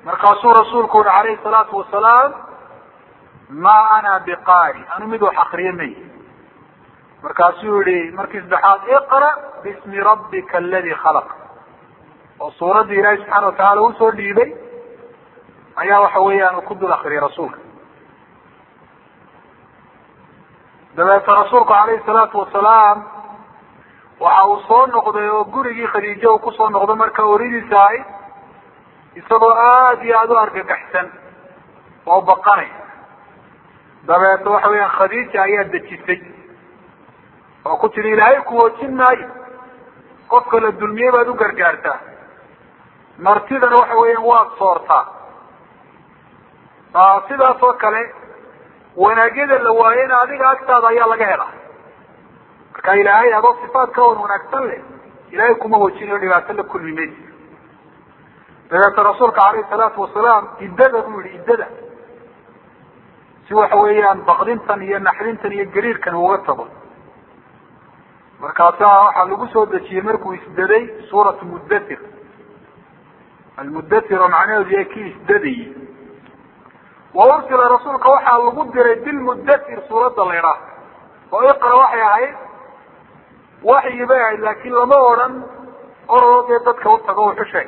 markaasuu rasuulku uhi calayhi salaatu wasalaam ma ana biqaari anu mid wax akriye may markaasuu yihi markii saddexaad iqra bismi rabbika aladi khalaq oo suuraddii ilaahi subxaana watacaala usoo dhiibay ayaa waxa weeyaan uu ku dul akriyay rasuulka dabeeta rasuulku calayhi salaatu wasalaam waxa uu soo noqday oo gurigii khadiijo uu kusoo noqdo marka oridiisa ahayd isagoo aada iyo aada u argagaxsan oo baqanay dabeeta waxa weeyaan khadiija ayaa dejisay oo ku tiri ilaahay kuwoojin maayo qofka la dulmiyey baad u gargaartaa martidana waxa weeyaan waad soortaa sidaas oo kale wanaagyada la waayena adiga agtaada ayaa laga helaa marka ilaahay adoo sifaat ka wan wanaagsan leh ilaahay kuma hoojinayo dhibaato la kulmi maysa dabeeta rasuulka calayhi salaatu wasalaam iddada buu yihi iddada si waxa weeyaan baqdintan iyo naxdintan iyo gariirkan uga tago markaasaa waxaa lagu soo dejiyey markuu isdaday suuratu muddatir almuddatir oo macnaheedu yahay kii isdadayey wa ursila rasuulka waxaa lagu diray bilmuddatir suuradda la idhaah oo iqra waxay ahayd waxyi bay ahayd laakiin lama odhan orodoo dee dadka u tago wuxu sheeg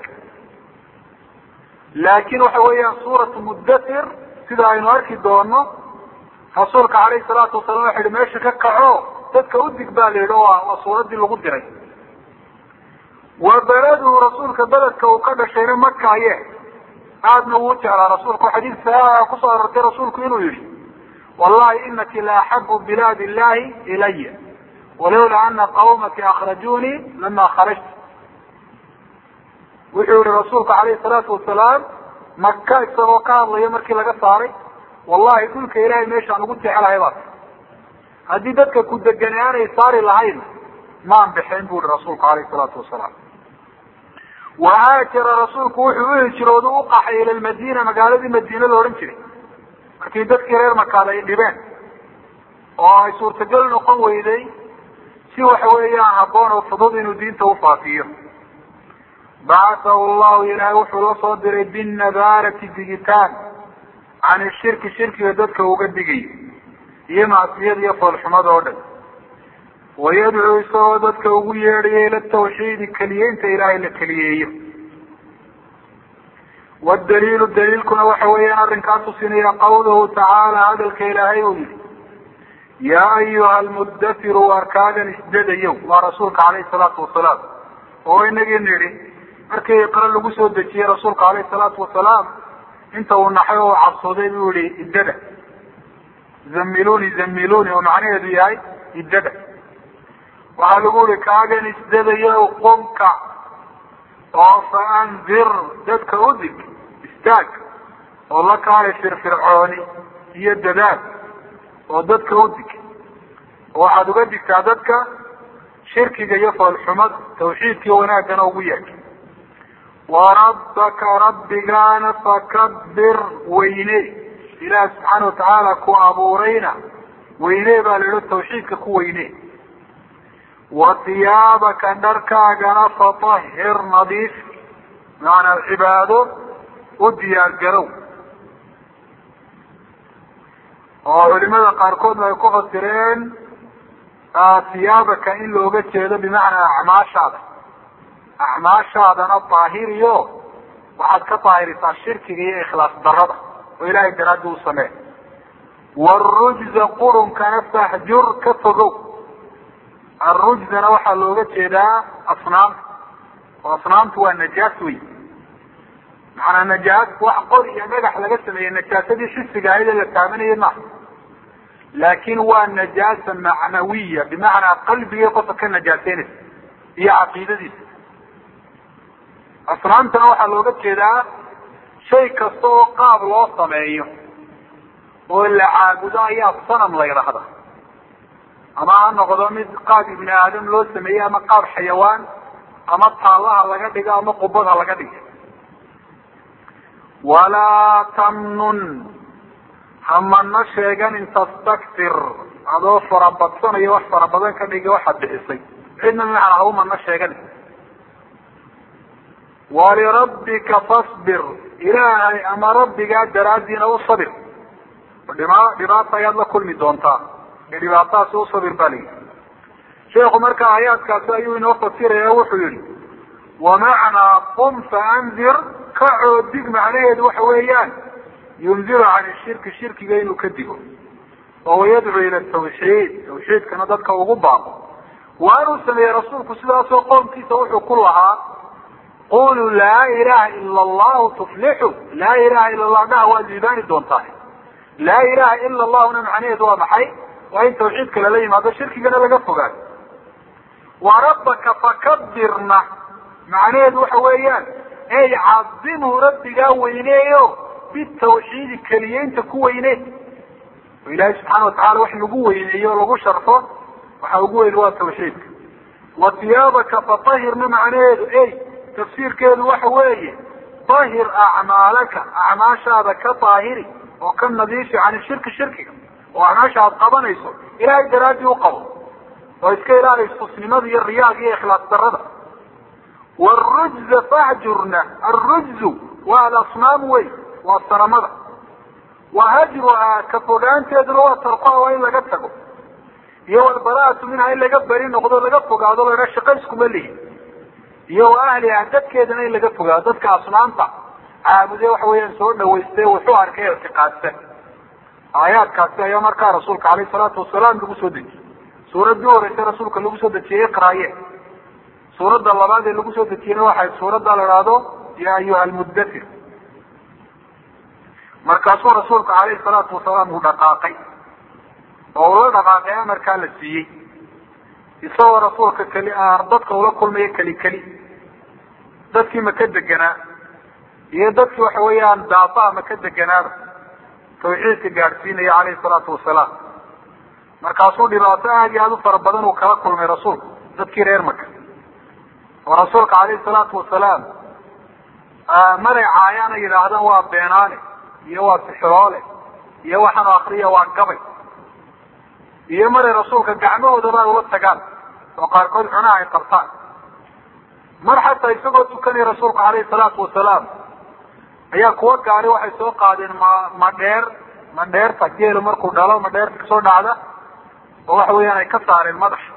laakiin waxa weeyaan suuratu muddatir sida aynu arki doono rasuulka calayhi salaatu wasalam waxa yihi meesha ka kaco dadka udig baa la yidhi o waa suuraddii lagu diray wa beleduhu rasuulka beledka uu ka dhashayna maka aye aadna wuu jeclaa rasuulku xadiis saxiixa kusoo arortay rasuulku inuu yihi wallahi inaki la axabu bilaadi illahi ilaya walawla ana qawmaki akrajunii lama kharajtu wuxuu yihi rasuulku calayhi salaatu wasalaam maka isagoo ka hadlayo markii laga saaray wallahi dhulka ilahay meeshaan ugu jecelahay baa haddii dadka ku degane aanay saari lahayn maan bixeen bu ihi rasuulku alayhi salaatu wasalaam wahaajara rasuulku wuxuu uhijrooda u qaxay ila lmadiina magaaladii madiina la odhan jiray markii dadkii reer makaad ay dhibeen oo ay suurtagal noqon weyday si waxa weeyaan habboon oo fudud inuu diinta ufaafiyo bacathahu llahu ilaahay wuxuu la soo diray binnabaarati digitaan can ishirki shirkiga dadka uga digayo iyo macsiyada iyo foolxumada oo dhan wayadcuu isagoo dadka ugu yeedhayo ila tawxiidi keliyeynta ilaahay la keliyeeyo wadaliilu daliilkuna waxa weeyaan arrinkaa tusinaya qawluhu tacaala hadalka ilaahay uu yihi yaa ayuha almudatiru arkaagan isdadayow waa rasuulka calayhi salaatu wasalaam oo inagii nidhi markii iqra lagu soo dejiyey rasuulka calayhi salaatu wasalaam inta uu naxay oo cabsooday buu yihi iddada zamiluni zamiluni oo macnaheedu yahay iddada waxaa lagu yihi kaagan isdadayo qumka oo fa andir dadka udig istaag oo la kaalay firfircooni iyo dadaal oo dadka udig oo waxaad uga digtaa dadka shirkiga iyo foolxumada tawxiidkiiyo wanaaggana ugu yeeg warabbaka rabbigaana fakabir weyne ilaah subxaana watacaala ku abuurayna weyne baa la idho tawxiidka ku weyne wa tiyaabaka dharkaagana fatahir nadiif macanaa cibaado u diyaar garow oo culimada qaarkoodna ay ku fasireen tiyaabaka in looga jeedo bimacnaa acmaashaada acmaashaadana daahiriyo waxaad ka daahirisaa shirkiga iyo ikhlaas darada oo ilaahay daraaddi u samee warujza qurunkana fahjur ka fogow arujzana waxaa looga jeedaa asnaamta oo asnaamtu waa najaas wey macanaa najaas wax qor iyo dhagax laga sameeyey najaasadii xisiga ahayd ee la taabanayay maaha laakin waa najaasa macnawiya bimacnaa qalbigii qofka ka najaaseynaysa iyo caqiidadiisa asnaamtana waxaa looga jeedaa shay kasta oo qaab loo sameeyo oo la caabudo ayaa sanam la yidhaahda ama ha noqdo mid qaab ibni aadam loo sameeyey ama qaab xayawaan ama taallaha laga dhigo ama qubadha laga dhigo walaa tamnun hamana sheeganin tastaktir adoo farabadsanayo wax farabadan ka dhigi waxaad bixisay cidna bimacnaa haumana sheeganin walirabbika fasbir ilaahay ama rabbigaa daraaddiina u sabir dhima dhibaata ayaad la kulmi doontaa ee dhibaatadaasi u sabir baa layihi sheekhu marka aayaadkaasi ayuu inoo fasiraya wuxuu yihi wamacnaa qum faandir kacoo dig macnaheedu waxa weeyaan yundiru can shirki shirkiga inuu ka digo oo wayadcu ila tawxiid tawxiidkana dadka ugu baaqo waanuu sameeyey rasuulku sidaasoo qoomkiisa wuxuu ku lahaa quluu laa ilaha ila allahu tuflixu laa ilaha ila allah dhaha waad liibaani doontaa laa ilaha ila allahuna macnaheedu waa maxay waa in tawxiidka lala yimaado shirkigana laga fogaado wa rabbaka fakabirna macnaheedu waxa weeyaan ey cadimhu rabbigaa weyneeyo bitawxiidi keliyeynta ku weyne oo ilaahay subxaana watacala wax lagu weyneeyo o lagu sharfo waxa ugu weyn waa tawxiidka wa tiyaabaka fatahirna macnaheedu ey tafsiirkeedu waxa weeye tahir acmaalaka acmaashaada ka daahiri oo ka nadiifi can shirki shirkiga oo acmaasha aad qabanayso ilaahay daraadii u qabo oo iska ilaali istusnimada iyo riyaaga iyo ikhlaas darada wrujza fahjurna arujzu waa alasnaam wey waa sanamada wa hajruhaa ka fogaanteeduna waa tarkuha waa in laga tago iyo walbaraatu minha in laga beri noqdo laga fogaado laha shaqa iskuma lihin iyo wa ahliha dadkeedana in laga fogaado dadka asnaamta caabude waxa weeyaan soo dhawayste wuxuu arkay ictiqaadsan aayaadkaasi ayaa markaa rasuulka alayh salaatu wasalaam lagu soo dejiyey suuraddii horeysa rasuulka lagu soo dejiyey iqraaye suuradda labaad ee lagu soo dejiyena waxay suuradda la ihahdo ya ayuha almuddatir markaasuu rasuulku alayhi salaatu wasalaam uu dhaqaaqay oo ula dhaqaaqay amarkaa la siiyey isagoo rasuulka keli dadka ula kulmayo keli keli dadkii maka deganaa iyo dadkii waxa weeyaan daafaha maka deganaaba tawxiidka gaadhsiinaya calayhi salaatu wasalaam markaasuu dhibaato aad iyo aada u fara badan uu kala kulmay rasuulku dadkii reer maka oo rasuulka calayhi salaatu wasalaam maray caayaana yidhaahdaan waa beenaale iyo waa sixiroole iyo waxaanu akriya waa gabay iyo maray rasuulka gacmahoodaba ay ula tagaan oo qaarkood cunaha ay qabtaan mar xataa isagoo tukanaya rasuulku calayhi salaatu wasalaam ayaa kuwa gaari waxay soo qaadeen ma madheer madheerta geelu markuu dhalo madheerta kasoo dhacda oo waxa weeyaan ay ka saareen madaxa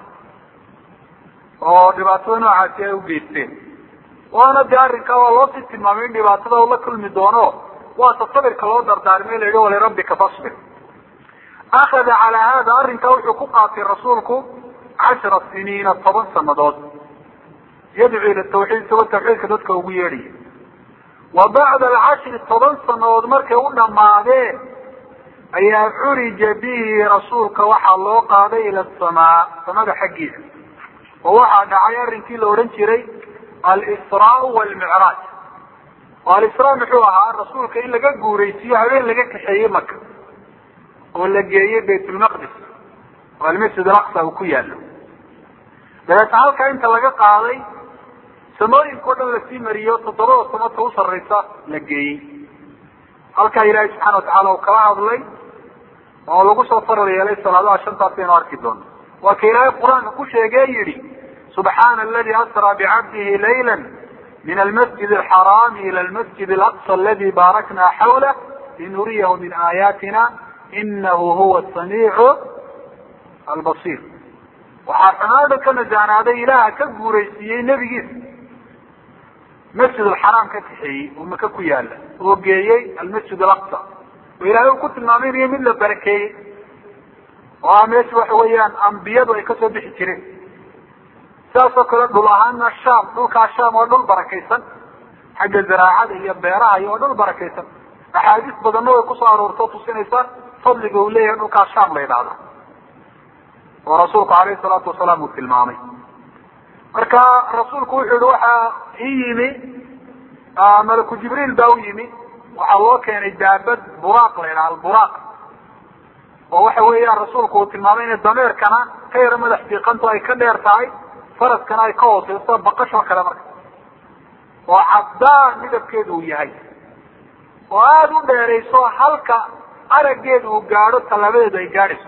oo dhibaatada noocaasi ay ugeysteen waana de arrinkaa waa loo sii tilmaamay in dhibaatada ula kulmi doono waata sabirka loo dardaarmay la yihi walirabbika fasbir akada calaa hada arrinkaa wuxuu ku qaatay rasuulku cashara siniina toban sanadood yadcu ila tawxiid isagoo tawxiidka dadka ugu yeedhaya wa bacda alcashri toban sanadood markay u dhamaadeen ayaa curija bihi rasuulka waxaa loo qaaday ila asamaa samada xaggiisa oo waxaa dhacay arrinkii la odhan jiray alisraa walmicraaj oo alisraa muxuu ahaa rasuulka in laga guuraysiiyo habeen laga kaxeeyey maka oo la geeyey baytulmaqdis oo almasjid alaqsa uu ku yaalo dabeetna halkaa inta laga qaaday samooyinka o dhan lasii mariyo toddobada samata u sarraysa la geeyey halkaa ilaahay subxana watacaala uu kala hadlay oo lagu soo faral yeelay salaadaha shantaas aynu arki doono waa ka ilaahay qur-aanka ku sheegee yidhi subxaana aladi asraa bicabdihi layla min almasjid alxaraami ila almasjid alaqsa aladi baarakna xawlah linuriyahu min aayaatina inahu huwa samiicu albasiir waxaa xumaada ka najaanaaday ilaaha ka guuraysiiyey nebigiisa masjid alxaraam ka kaxeeyey oo maka ku yaala oo geeyey almasjid alaqsa oo ilaahay uu ku tilmaamaynayo mid la barakeeyey oo ah meesha waxa weeyaan ambiyadu ay kasoo bixi jireen sidaasoo kale dhul ahaana sham dhulkaa sham waa dhul barakaysan xagga zaraacada iyo beeraha iyo waa dhul barakaysan axaadiis badanna way kusoo aroorto tusinaysa fadliga uu leeyahay dhulkaa sham la yidhaahda oo rasuulku alayhi salaatu wasalaam uu tilmaamay marka rasuulku wuxuu yihi waxaa ii yimi malaku jibriil baa u yimi waxaa loo keenay daabad buraaq la yidhaha alburaaq oo waxa weeyaan rasuulku uu tilmaamay inay dameerkana ka yaro madax fiiqanto ay ka dheer tahay faraskana ay ka hooseyso baqashoo kale marka oo caddaan midabkeedu uu yahay oo aada u dheerayso halka araggeeda uu gaadho tallaabadeedu ay gaadhayso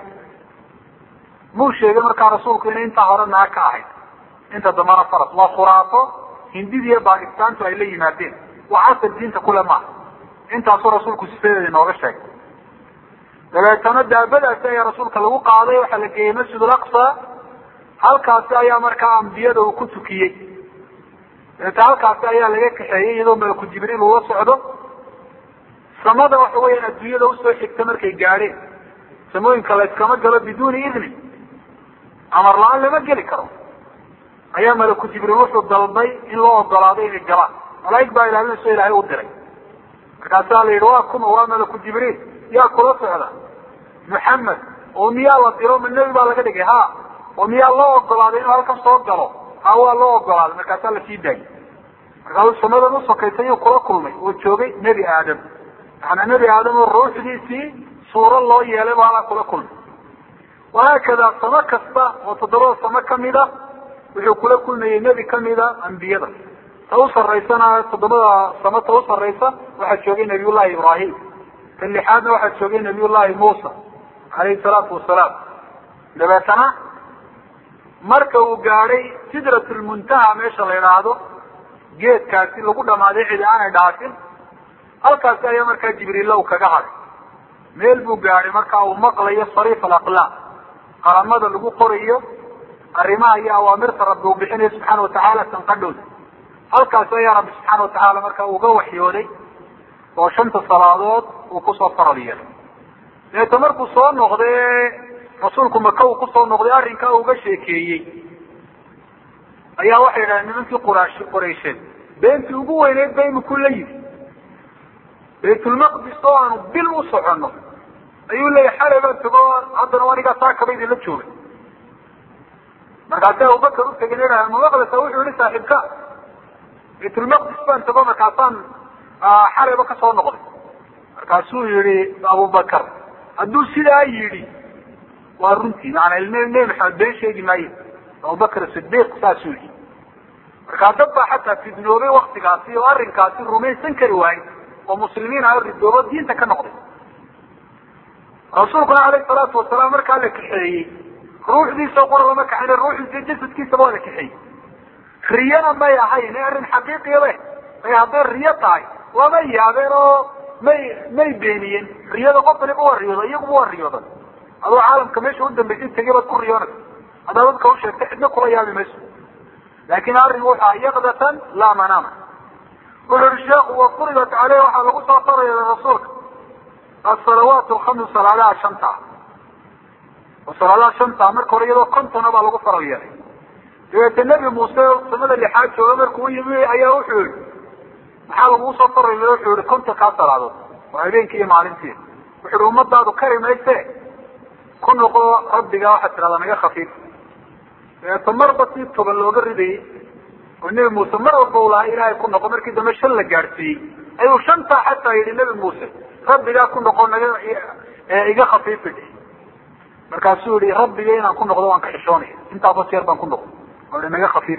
muu sheegay markaa rasuulku inay intaa hore naag ka ahayd inta dambana faras waa khuraafo hindida iyo bakistaantu ay la yimaadeen wax asal diinta kule maaha intaasuu rasuulku sifadeeda inooga sheegay dabeetana daabadaasi ayaa rasuulka lagu qaaday waxaa la geeyey masjid alaqsa halkaasi ayaa markaa ambiyada uu ku tukiyey dabeeta halkaasi ayaa laga kaxeeyey iyadoo malaku jibriil uu la socdo samada waxa weeyaan adduunyada usoo xigta markay gaadheen samooyinka la iskama galo biduuni idni amar la-aan lama geli karo ayaa malaku jibriil wuxuu dalbay in loo ogolaaday inay galaan malaaig baa ilaalinayso ilaahay u diray markaasaa la yidhi waa kuma waa malaku jibriil yaa kula socda muxamed oo miyaa la diro ma nebi baa laga dhigay ha oo miyaa loo ogolaaday inuu halkan soo galo ha waa loo ogolaaday markaasaa lasii daayay markaasuu samadan usokaysay iyuu kula kulmay oo joogay nebi aadam macanaa nebi aadam oo ruuxdiisii suuro loo yeelay baa halaa kula kulmay wahaakada samo kasta oo toddobada samo kamida wuxuu kula kulmayey nebi kamida ambiyada ta u saraysana toddobada samo ta u saraysa waxaa joogay nabiyullahi ibrahim ta lixaadna waxaa joogay nabiyullahi muusa calayhi salaatu wasalaam dabeetana marka uu gaadhay sidratulmuntaha meesha la idhaahdo geedkaasi lagu dhamaaday cidi aanay dhaafin halkaasi ayaa markaa jibriilla uu kaga haday meel buu gaadhay markaa uu maqlayo sariif alaqlaam qalamada lagu qorayo arrimaha iyo awaamirta rabbi uu bixinayo subxaana watacaala sanqadhooda halkaasi ayaa rabbi subxaana watacaala markaa uga waxyooday oo shanta salaadood uu kusoo faral yeelay deeto markuu soo noqday rasuulku maka uu kusoo noqday arrinkaa uga sheekeeyey ayaa waxay yidhahdeen nimankii quraash qoraysheed beentii ugu weyneyd ba imikuu la yimi baytulmaqdis oo aanu bil u soconno ayuu leeyahy xalay baan tago haddana anigaa saakaba idinla joogay markaasi abubakar utagin idhaha ma maqlaysa wuxuu yihi saaxiibka baytulmaqdis baan tago markaasaan xalayba ka soo noqday markaasuu yihi abubakar hadduu sidaa yidhi waa runtii maanaa nebi maxamed been sheegi maayo abubakr sidiq saasuu yihi markaa dad baa xataa fidnoobay waktigaasi oo arrinkaasi rumaysan kari waayey oo muslimiin ah ridoobo diinta ka noqday rasuulkuna alayhi salaatu wasalaam markaa la kaxeeyey ruuxdiisa qura lama kaxayn ruuxdiisa jasadkiisaba waa la kaxeeyey riyana may ahayn ee arrin xaqiiqiyaba ay hadday riyo tahay lama yaabeen oo may may beeniyeen riyada qof waliba waa riyooda iyaguba waa riyoodan adoo caalamka meesha u dambaysay tegay baad ku riyoonaysa haddaad dadka u sheegtay cidna kula yaabi mayso laakin arrin wuxu ah yaqdatan laa manaama wuxu yihi sheekhu wafuridat caleyh waxaa lagu soo faraya rasuulka asalawaat alkhamsu salaadaha shanta oo salaadaha shanta marka hore iyadoo kontona baa lagu faral yeelay dabeete nebi muuse samada lixaad jooga markuu yimi ayaa wuxuu yihi maxaa lagu soo faral yeelay wuxuu yihi konton kaa salaadood waa habeenkii iyo maalintii wuxu yihi ummadaadu kari mayse ku noqo rabbiga waxaad tidhahdaa naga khafiif dabeeto marba si toban looga ridayay oo nebi muuse mar walba u lahaa ilaahay ku noqo markii dambe shan la gaadhsiiyey ayuu shantaa xataa yidhi nebi muuse rabbigaa ku noqo naga iga khafiifi dhe markaasuu yihi rabbiga inaan ku noqdo waan ka xishoonaya intaaba jeer baan ku noqdo oo ihi naga khafiif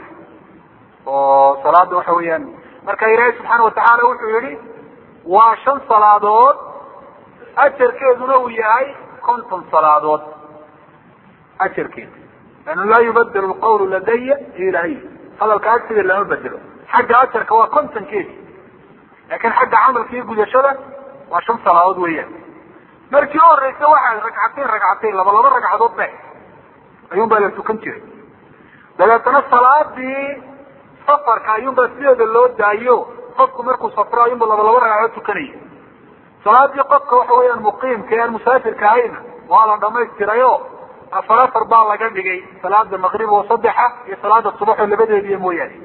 oo salaada waxa weeyaan marka ilaahay subxaana watacaala wuxuu yihi waa shan salaadood ajarkeeduna uu yahay konton salaadood ajarkeeda lana laa yubadel lqawlu ladaya ilahy hadalka agsiga lama bedelo xagga ajarka waa kontonkeedi laakin xagga camalka iyo gudashada waa shan salaadood weeyaan markii u horeysa waxaa ragcateyn ragcateyn laba laba ragcadood be ayuun baa la tukan jiray dabeetana salaadii safarka ayuun baa sideeda loo daayo qofku markuu safro ayuunba laba laba ragcadood tukanaya salaadii qofka waxa weeyaan muqiimka ee aan musaafirka ahayna waa la dhamaystirayo afar afar baa laga dhigay salaada maqrib oo saddexa iyo salaada subax oo labadeediiya mooyaane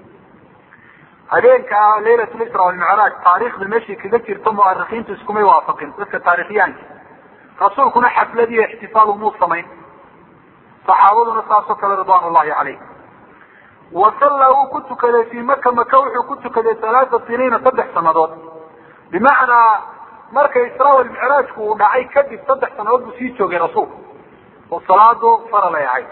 habeenka laylat lisra walmicraaj taariikhda meeshii kaga jirto muarikiintu iskumay waafaqin dadka taarikhyaanka rasuulkuna xaflad iyo ixtifaal umuu samayn saxaabaduna saasoo kale ridwan ullahi calayh wasalla wuu ku tukaday fii maka maka wuxuu ku tukaday halaata siniina saddex sanadood bimacnaa marka isra walmicraajku uu dhacay kadib saddex sanadood buu sii joogay rasuulku oo salaadu faral ay ahayd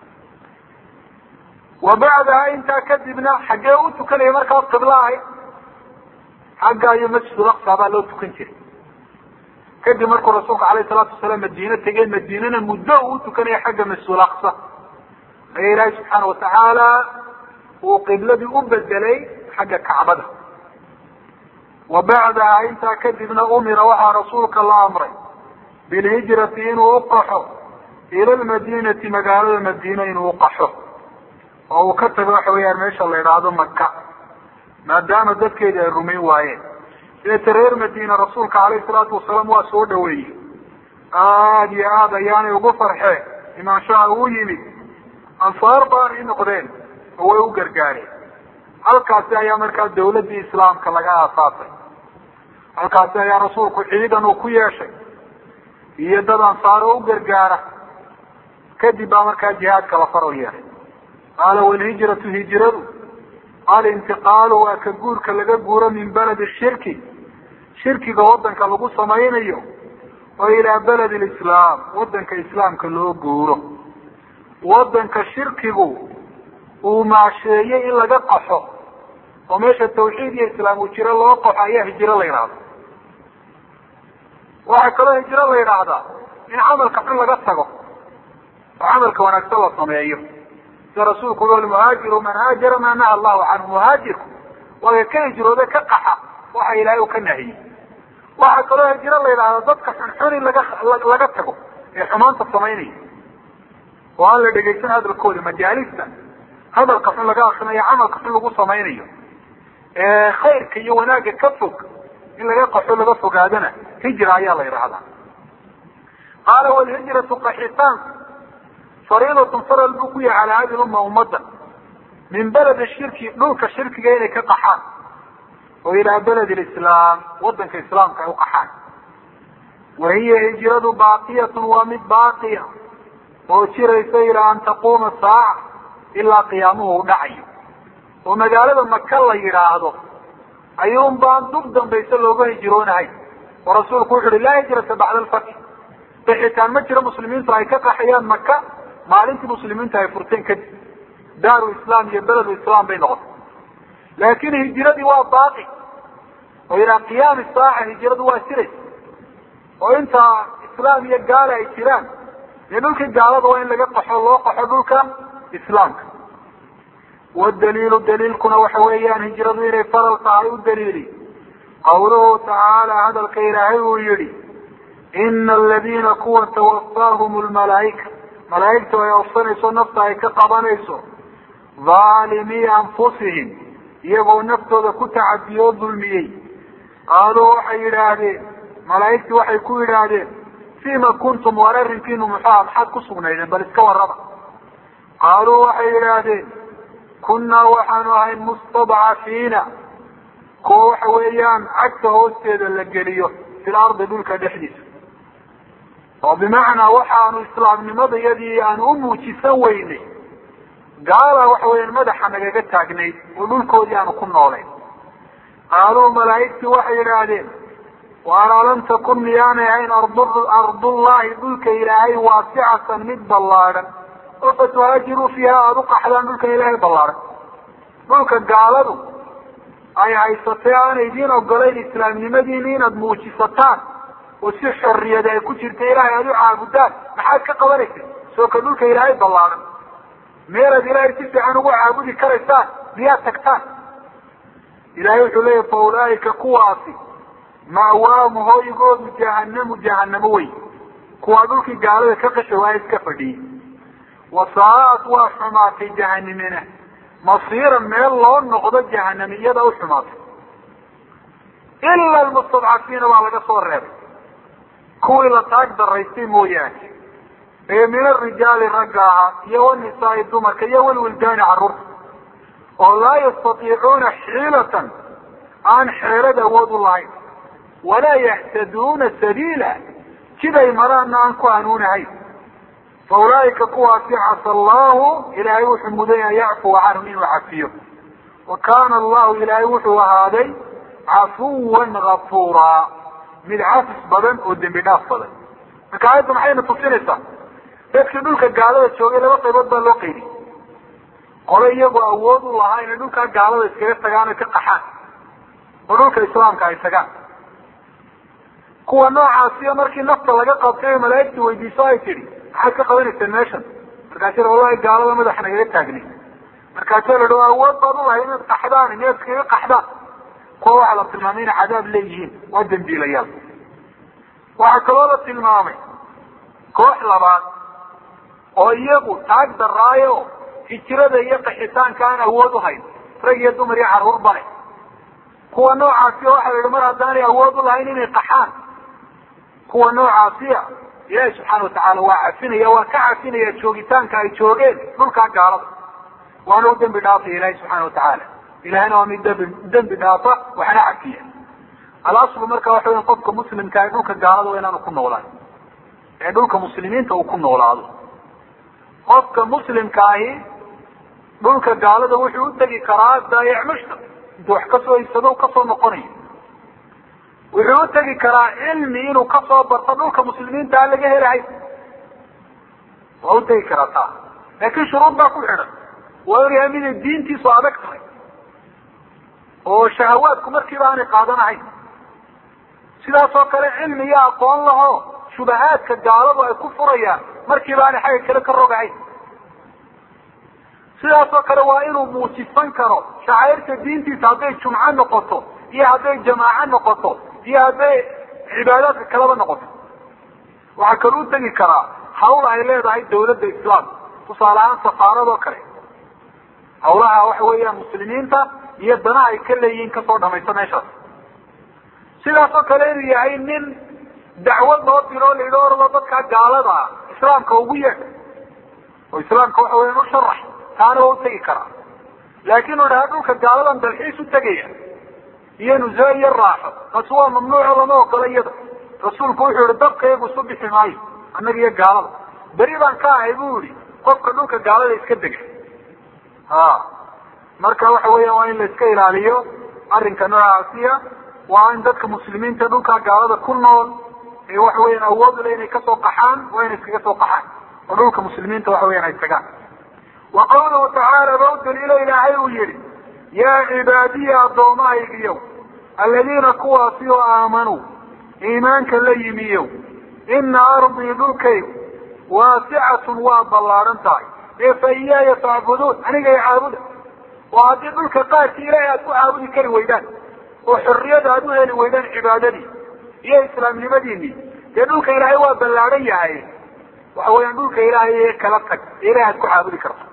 wa bacdaha intaa kadibna xaggee u tukanaya markaas qiblo ahayd xagga iyo masjidul aqsa baa loo tukan jiray kadib markuu rasuulka alayh salaatu wasalaam madiine tegey madiinana muddo uu utukanaya xagga masjidul aqsa ayaa ilaahay subxaana watacaala uu qibladii u bedelay xagga kacbada wa bacdaha intaa kadibna umira waxaa rasuulka la amray bilhijrati inuu uqaxo ila lmadinati magaalada madiina inuu uqaxo oo uu ka tago waxa weeyaan meesha la idhaahdo maka maadaama dadkeedi ay rumayn waayeen deeta reer madiina rasuulka calayhi salaatu wasalaam waa soo dhaweeyey aada iyo aada ayaanay ugu farxeen imaanshaha uu yimid ansaar baanay noqdeen oo way u gargaareen halkaasi ayaa markaa dawladdii islaamka laga aasaasay halkaasi ayaa rasuulku ciidan uu ku yeeshay iyo dad ansaaro u gargaara kadib baa markaa jihaadka la faro yeelay qaala walhijratu hijradu alintiqaalu waa ka guurka laga guuro min beledi shirki shirkiga wadanka lagu samaynayo oo ilaa beledi lislaam wadanka islaamka loo guuro wadanka shirkigu uu maasheeyey in laga qaxo oo meesha tawxiid iyo islaam uu jiro loo qaxo ayaa hijiro la yidhahda waxaa kaloo hijiro la yidhaahdaa in camalka xun laga tago oo camalka wanaagsan la sameeyo sida rasuulku ui almuhaajiru man haajara maa naha allahu canhu muhaajirku waa ka hijrooda ka qaxa waxa ilaahay uu ka nahiyey waxaa kaloo hijiro la yidhahdaa dadka xunxun in laga laga tago ee xumaanta samaynaya oo aan la dhegaysan hadalkooda majaalista hadalka xun laga akrinayo camalka xun lagu samaynayo khayrka iyo wanaagga ka fog in laga qaxo laga fogaadana hijra ayaa la yidhaahdaa qaala walhijratu qaxitaan fariidatun faral buu ku yahay calaa hadi lumma ummadda min beledi shirki dhulka shirkiga inay ka qaxaan oo ilaa beledi lislaam wadanka islaamka ay u qaxaan wa hiya hijradu baaqiyatun waa mid baaqiya oo jiraysa ilaa an taquuma saaca ilaa qiyaamuhu u dhacayo oo magaalada maka la yidhaahdo ayuun baan dub dambayse looga hijroonahay oo rasuulku wuxu uhi laa hijrata bacda alfatxi bixitaan ma jiro muslimiintu ay ka qaxayaan maka maalintii muslimiinta ay furteen kadib daaru islaam iyo beledu islaam bay noqotay laakin hijiradii waa baaqi oo ilaa qiyaami saaca hijiradu waa siraysa oo intaa islaam iyo gaala ay jiraan dee dhulkii gaalada waa in laga qaxo loo qaxo dhulka islaamka wadaliilu daliilkuna waxa weeyaan hijradu inay faral tahay u daliili qawluhu tacaala hadalka ilaahay uu yihi ina aladiina kuwa tawafaahum lmalaaika malaaigtu ay ofsanayso nafta ay ka qabanayso dhaalimii anfusihim iyagoo naftooda ku tacadiyoo dulmiyey qaaluu waxay yidhaahdeen malaaigtii waxay ku yidhaahdeen fima kuntum war arrinkiinu muxuha maxaad ku sugnaydeen bal iska warraba qaaluu waxay yidhaahdeen kunnaa waxaanu ahayn mustadcafiina kuwa waxa weeyaan cagta hoosteeda la geliyo fil ardi dhulka dhexdiisa oo bimacnaa waxaanu islaamnimadayadii aanu u muujisan weynay gaala waxa weeyaan madaxa nagaga taagnayd oo dhulkoodii aanu ku noolayn qaaluu malaa'igtii waxay yidhaahdeen waana lam takun miyaanay ahayn ardullahi dhulka ilaahay waasicatan mid ballaadhan oo fatuhaajiruu fiiha aada u qaxdaan dhulka ilaahay ballaadhan dhulka gaaladu ay haysatay aanay idiin ogolayn islaamnimadiini inaad muujisataan oo si xorriyada ay ku jirta ilaahay aada u caabudaan maxaad ka qabanaysa soo ka dhulka ilaahay ballaadhan meelaad ilaahay si fiican ugu caabudi karaysaan miyaad tagtaan ilahay wuxuu leeyahy fa ulaaika kuwaasi ma'waamu hooygoodu jahanamu jahanamo wey kuwaa dhulkii gaalada ka qasha waa iska fadhiyey wasaa'at waa xumaatay jahanimina masiiran meel loo noqdo jahanami iyada u xumaatay ila almustadcafiina baa laga soo reebay kuwii la taag daraystay mooyaane ee min arijaali ragga ahaa iyo wanisaai dumarka iyo walwildaani carruurta oo laa yastatiicuuna xiilatan aan xeelad awood u lahayn walaa yahtaduuna sabiila jiday maraana aan ku hanuunahayn fa ulaaika kuwaasi casa allahu ilaahay wuxuu mudan an yacfuwa canhum inuu cafiyo wa kaana allahu ilaahay wuxuu ahaaday cafuwan gafuuraa mid cafis badan oo dembi dhaaf badan marka aayadda maxayna tusinaysaa dadkii dhulka gaalada joogay laba qaybood baa loo qaydiyay qole iyagoo awood u lahaa inay dhulkaa gaalada iskaga tagaan oy ka qaxaan oo dhulka islaamka ay tagaan kuwa noocaasiyo markii nafta laga qabtay o malaa'igta weydiiso ay tidhi maxaad ka qabanayseen meeshan markaasi wallahi gaalada madaxa nagaga taagnay markaasa la dha awood baad ulahay inaad qaxdaan inaad iskaga qaxdaan kuwa waxaa la tilmaamay inay cadaab leeyihiin waa dambiilayaal waxaa kaloo la tilmaamay koox labaad oo iyagu taag daraayo hijirada iyo qaxitaanka aan awood uhayn rag iyo dumar iyo carruur bale kuwa noocaasi waxa la yihi mar haddaanay awood ulahayn inay qaxaan kuwa noocaasiya ilaahi subxaana watacaala waa cafinaya waa ka cafinaya joogitaanka ay joogeen dhulkaa gaalada waana u dembi dhaafaya ilahi subxaana watacaala ilahina waa mid dembi dembi dhaafa waxna cafiya alaslu marka waxa weya qofka muslimka ee dhulka gaalada waa inaanu ku noolaan ee dhulka muslimiinta uu ku noolaado qofka muslimka ahi dhulka gaalada wuxuu utegi karaa daayac mushta intuu wax kasoo iibsado kasoo noqonayo wuxuu utegi karaa cilmi inuu kasoo barto dhulka muslimiinta aan laga helahay waa utegi karaa taa laakin shuruud baa ku xidhan waa inu yahay miday diintiisu adag tahay oo shahawaadku markiiba aanay qaadanahayn sidaas oo kale cilmi iyo aqoon laho shubahaadka gaaladu ay ku furayaan markiiba aanay xagga kale ka rogahayn sidaas oo kale waa inuu muujisan karo shacairta diintiisa hadday jumco noqoto iyo hadday jamaaco noqoto iyo hadday cibaadaadka kaleba noqoto waxaa kaloo u tegi karaa hawl ay leedahay dawladda islaamka tusaale ahaan safaaradoo kale hawlaha waxa weeyaan muslimiinta iyo danaha ay ka leeyihiin kasoo dhamaysa meeshaas sidaas oo kale inuu yahay nin dacwad loo diro o la yidhi orado dadkaa gaalada ah islaamka ugu yeedh oo islaamka waxa weyan u sharax taana waa utegi karaa laakin u dhaha dhulka gaaladan dalxiis u tegaya iyo nuse iyo raaxo taasi waa mamnuuco lama ogola iyada rasuulku wuxuu yihi dabka iyagu isu bixi maayo annaga iyo gaalada beri baan ka ahay bu yihi qofka dhulka gaalada iska dega ha marka waxa weya waa in la iska ilaaliyo arrinka noocaasiya waa in dadka muslimiinta dhulkaa gaalada ku nool ee waxa weyan awood le inay kasoo qaxaan waa inay iskaga soo qaxaan oo dhulka muslimiinta waxa weyan ay tagaan wa qawluhu tacaala ba u daliilo ilaahay uu yihi yaa cibaadiya addoommahaygiyow aladiina kuwaasi oo aamanuu iimaanka la yimiyow ina ardii dhulkaygu waasicatun waa ballaaran tahay ee fa iyaaya facbuduun aniga i caabuda oo haddii dhulka qaarkii ilaahay aad ku caabudi kari weydaan oo xorriyada aad u heli weydaan cibaadadii iyo islaamnimadiinii dee dhulka ilaahay waa ballaaran yahay waxa weeyaan dhulka ilaahay ee kala tag ee ilahay aad ku caabudi karto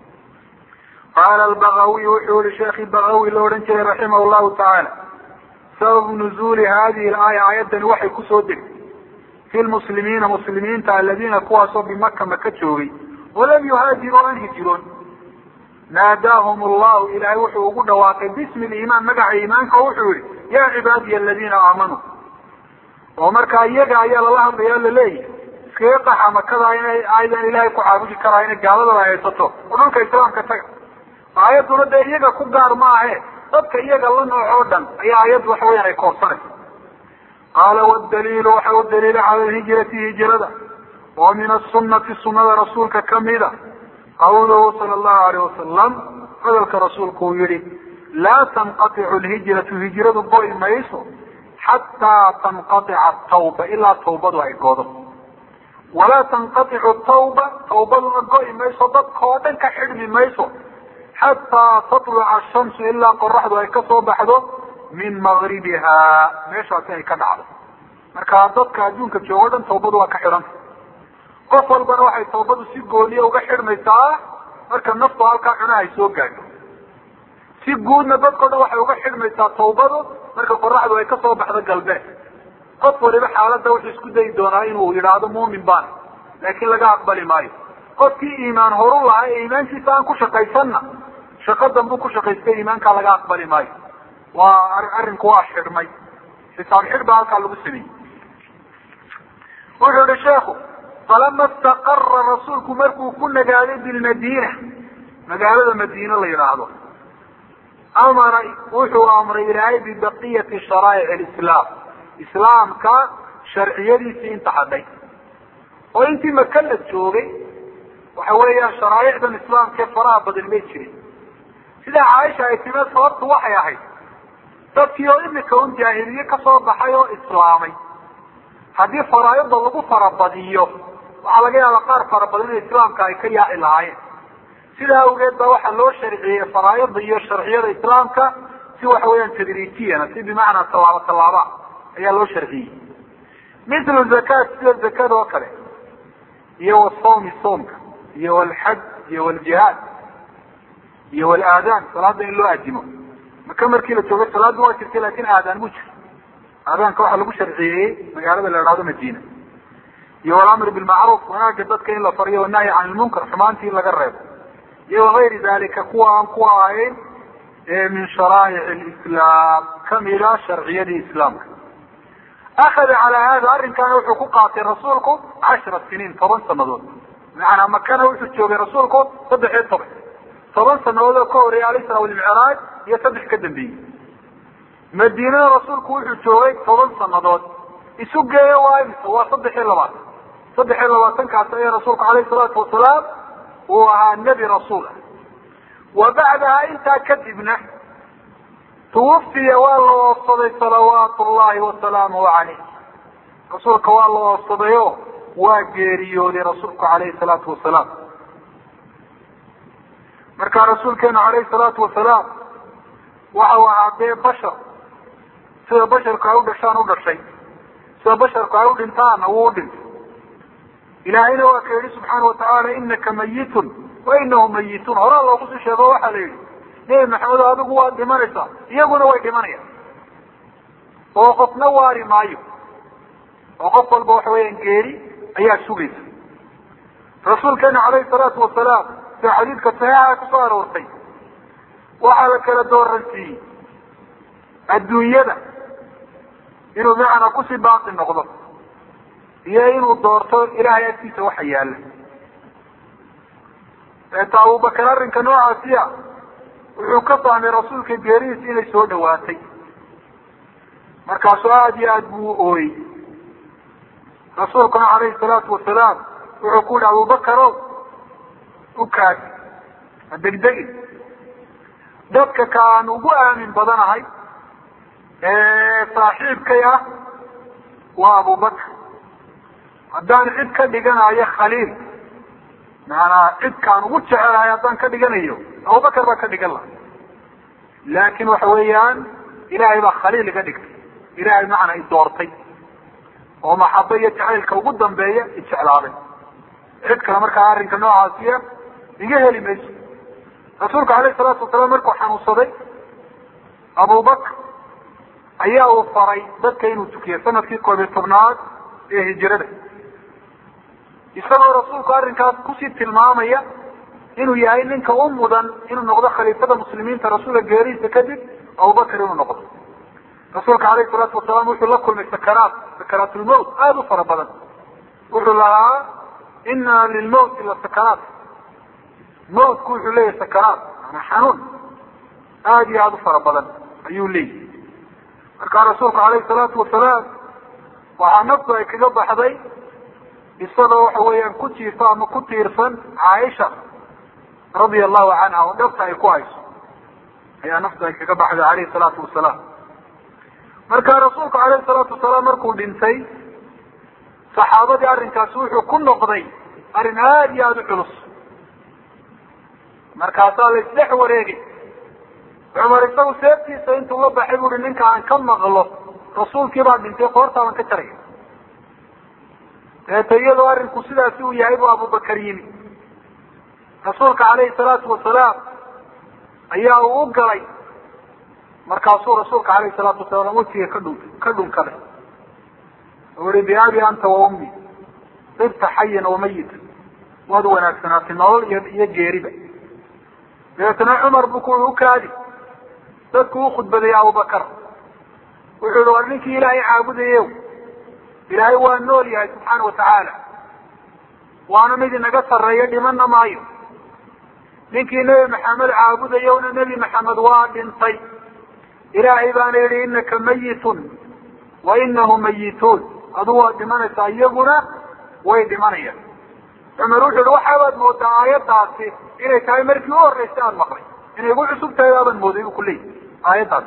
qaala albagawiy wuxuu yihi sheekhi bagawi la odhan jiray raximah llahu tacaala sababu nuzuuli hadihi laaya aayaddani waxay kusoo degtay fi lmuslimiina muslimiinta aladiina kuwaasoo bimaka maka joogay walam yuhaajiruu an hijiroon naadaahum allahu ilaahay wuxuu ugu dhawaaqay bismi liimaan magaca iimaanka oo wuxuu yihi yaa cibaadiya aladiina aamanuu oo markaa iyaga ayaa lala hadlaya o laleeyahy iskaga qaxa makada inay aydan ilaahay ku caabudi karaa inay gaaladaba haysato oo dhulka islaamka taga aayadduna dee iyaga ku gaar maahe dadka iyaga la nooc oo dhan ayaa aayaddu waxa weyaan ay koorsanaysa qaala wadaliilu waxa u daliila cala lhijrati hijrada oo min asunati sunada rasuulka kamida qawluhu sala allahu alayh wasalam hadalka rasuulku uu yihi laa tanqaticu lhijratu hijradu go'i mayso xataa tanqatica tawba ilaa tawbadu ay godo walaa tanqaticu tawba tawbaduna go'i mayso dadka oo dhan ka xidhmi mayso xataa tatluca ashamsu ilaa qoraxdu ay kasoo baxdo min magribiha meeshaasi ay ka dhacdo marka dadka adduunka joogo dhan tawbadu waa ka xidhanta qof walbana waxay tawbadu si gooniya uga xidhmaysaa marka naftu halkaa cunaha ay soo gaadho si guudna dadkao dhan waxay uga xidhmaysaa tawbadu marka qoraxdu ay kasoo baxdo galbeed qof waliba xaaladda wuxuu isku dayi doonaa inuu yidhaahdo muumin baan laakiin laga aqbali maayo qofkii iimaan horu lahaa ee iimaankiisa aan ku shaqaysanna shaqo danbuu ku shaqaystay iimaankaa laga aqbali maayo waa arrinku waa xidhmay xisaab xidh baa halkaa lagu sameeyey wuxuu yihi sheekhu falama istaqara rasuulku markuu ku nagaaday bilmadiina magaalada madiine la yidhaahdo amara wuxuu amray ilaahay bibaqiyati sharaa'ic alislaam islaamka sharciyadiisii inta hadhay oo intii maka la joogay waxa weeyaan sharaa'icdan islaamkae faraha badan may jirin sida caaisha ay timee sababtu waxay ahayd dadkii oo imika un jaahiliye kasoo baxay oo islaamay haddii faraaida lagu farabadiyo waxaa laga yaaba qaar fara badan in islaamka ay ka yaaci lahaayeen sidaa awgeed ba waxaa loo sharciyey faraaida iyo sharciyada islaamka si waxa weeyaan tadriijiyana si bimacnaa tallaabo tallaaba ayaa loo sharciyey mithlu zakat sida zakada oo kale iyo wasawmi soomka iyo walxaj iyo waljihaad iyo walaadaan salaada in loo aadimo maka markii la joogo salaada waa jirtay lakin aadaan mu jiro aadaanka waxaa lagu sharciyeeyey magaalada la ihahdo madina iyo walamr bilmacruuf wanaaga dadka in la fariyo wanahyi can ilmunkar xumaantii in laga reebo iyo wagayri dalika kuwa aan kuwa ahayn min sharaa'ic lislaam kamida sharciyadii islaamka akada calaa hada arrinkaana wuxuu ku qaatay rasuulku cashra siniin toban sanadood macanaa makana wuxuu joogay rasuulku saddex iyo toban toban sanadood oo ka horeeyay alisra walmicraaj iyo saddex ka dambeeyey madiinada rasuulku wuxuu joogay toban sanadood isu geeyo waa imisa waa saddex iyo labaatan saddex iyo labaatankaas ayaa rasuulku alayhi salaatu wasalaam uu ahaa nebi rasuul ah wa bacdaha intaa kadibna tuwafiya waa la oofsaday salawaatu llahi wasalaamuhu caleyh rasuulka waa la oofsaday o waa geeriyooday rasuulku alayhi salaatu wasalaam markaa rasuulkeenu alayhi salaatu wasalaam waxa uu ahaa dee bashar sida basharku ay u dhashaan u dhashay sida basharku ay u dhintaana wuu u dhintay ilaahayna waa ka yihi subxaana watacaala inaka mayitun wa inahu mayituun horaa loogu sii sheego waxaa la yihi nebi maxamedo adigu waad dhimanaysaa iyaguna way dhimanayaan oo qofna waari maayo oo qof walba waxa weeyaan geeri ayaa sugaysa rasuulkeena calayhi salaatu wasalaam sida xadiidka saxiixa kusoo aroortay waxaa la kala dooransiiyey adduunyada inuu macnaa kusii baaqi noqdo iyo inuu doorto ilahay agtiisa waxa yaala eeta abubakar arrinka noocaasiya wuxuu ka fahmay rasuulka geeridiisa inay soo dhawaatay markaasuu aada iyo aad buu u ooyey rasuulkuna calayhi salaatu wasalaam wuxuu ku yihi abubakarow u kaadi ha degdegin dadka ka aan ugu aamin badanahay ee saaxiibkay ah waa abubakar haddaan cid ka dhiganayo khaliil maanaa cidkaan ugu jecelahay haddaan ka dhiganayo abubakar baa ka dhigan laha laakin waxa weeyaan ilaahay baa khaliil iga dhigtay ilaahay macnaa i doortay oo maxaba iyo jacaylka ugu dambeeya ijeclaaday cid kale markaa arrinka noocaasiya iga heli mayso rasuulka alayhi salaatu wasalaam markuu xanuunsaday abubakar ayaa uu faray dadka inuu tukiyo sanadkii koob iyo tobnaad ee hijirada isagoo rasuulku arrinkaas kusii tilmaamaya inuu yahay ninka u mudan inuu noqdo khaliifada muslimiinta rasuulka geerihiisa kadib abubakar inuu noqdo rasuulka alayhi salaatu wasalaam wuxuu la kulmay sakaraat sakaraatulmawt aada u fara badan wuxuu lahaa ina lilmawti la sakaraat mawtku wuxuu leeyahay sakaraat maanaa xanuun aada iyo aada u fara badan ayuu leeyahy markaa rasuulku alayhi salaatu wasalaam waxaa naftu ay kaga baxday isagoo waxa weeyaan ku jiifo ama ku tiirsan caaisha radia allahu canha oo dhabta ay ku hayso ayaa naftu ay kaga baxday alayhi salaatu wasalaam marka rasuulku alayhi salaatu wasalaam markuu dhintay saxaabadii arrinkaasi wuxuu ku noqday arrin aada iyo aada u culus markaasaa la isdhex wareegay cumar isagu seeftiisa intuu la baxay buuhi ninka aan ka maqlo rasuulkii baa dhintay qoortaaban ka jaraya deeta iyadoo arrinku sidaasi uu yahay buu abubakar yimi rasuulka calayhi salaatu wasalaam ayaa uu u galay markaasuu rasuulka calayhi salaatu wasalaam wejiga ka dhun ka dhunkaday u ihi biabi anta wa ummi ibta xayan wa mayita waad wanaagsanaatay nolol iyo iyo geeriba dabeetana cumar buu ku ukaadi dadku u khudbadeeyey abubakar wuxuu yihi war ninkii ilaahay caabudayew ilaahay waa nool yahay subxaana watacaala waana mid inaga sarreeya dhimana maayo ninkii nebi maxamed caabudayowna nebi maxamed waa dhintay ilaahay baana yihi inaka mayitun wa inahu mayituun adu waad dhimanaysaa iyaguna way dhimanayaan cumar wuxu yihi waxaabaad moodaa aayaddaasi inay tahay markii u horreysay aada maqlay inay igu cusub tahay aabaan mooday bu kuleeyahy aayaddaasi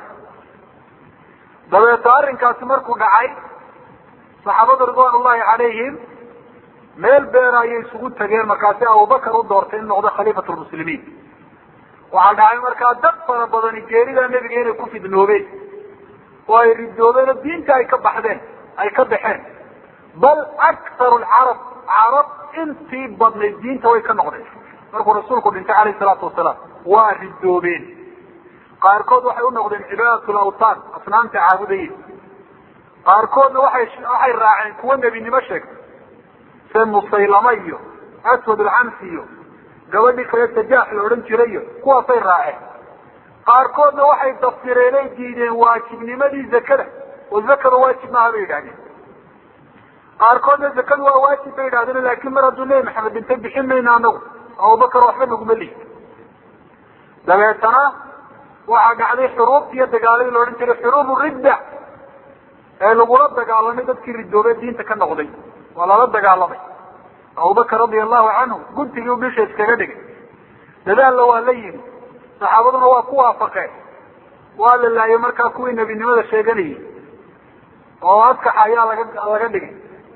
dabeeto arrinkaasi markuu dhacay saxaabada ridwan ullahi calayhim meel beera ayay isugu tageen markaasi abubakar u doortay in noqdo khaliifat lmuslimiin waxaa dhacay markaa dad fara badani geeridaa nebiga inay ku fidnoobeen oo ay ridoobeen oo diinta ay ka baxdeen ay ka baxeen bal aktaru lcarab carab intii badnayd diinta way ka noqdeen markuu rasuulku dhintay calayhi salaatu wasalaam waa ridoobeen qaarkood waxay u noqdeen cibaadat lawtaan asnaamta caabudayeen qaarkoodna waxay waxay raaceen kuwa nebinimo sheegtay se musaylama iyo aswad alcamsi iyo gabadhii kale sajaax la odhan jiray iyo kuwaasay raaceen qaarkoodna waxay daftireenay diideen waajibnimadii zakada oo zakada waajib maaha bay yidhahdeen qaarkoodna zakadu waa waajib bay yidhahdeen laakin mar hadduu nebi maxamed dhintay bixin mayna anagu abubakar waxba naguma lihi dabeetana waxaa dhacday xuruubti iyo dagaaladii la odhan jiray xuruubu ridda ee lagula dagaalamay dadkii ridoobee diinta ka noqday waa lala dagaalamay abubakar radia allahu canhu guntigii u bisha iskaga dhigay dadaalna waa la yimi saxaabaduna waa ku waafaqeen waa la laayay markaa kuwii nebinimada sheeganayay oo askaxa ayaa laga laga dhigay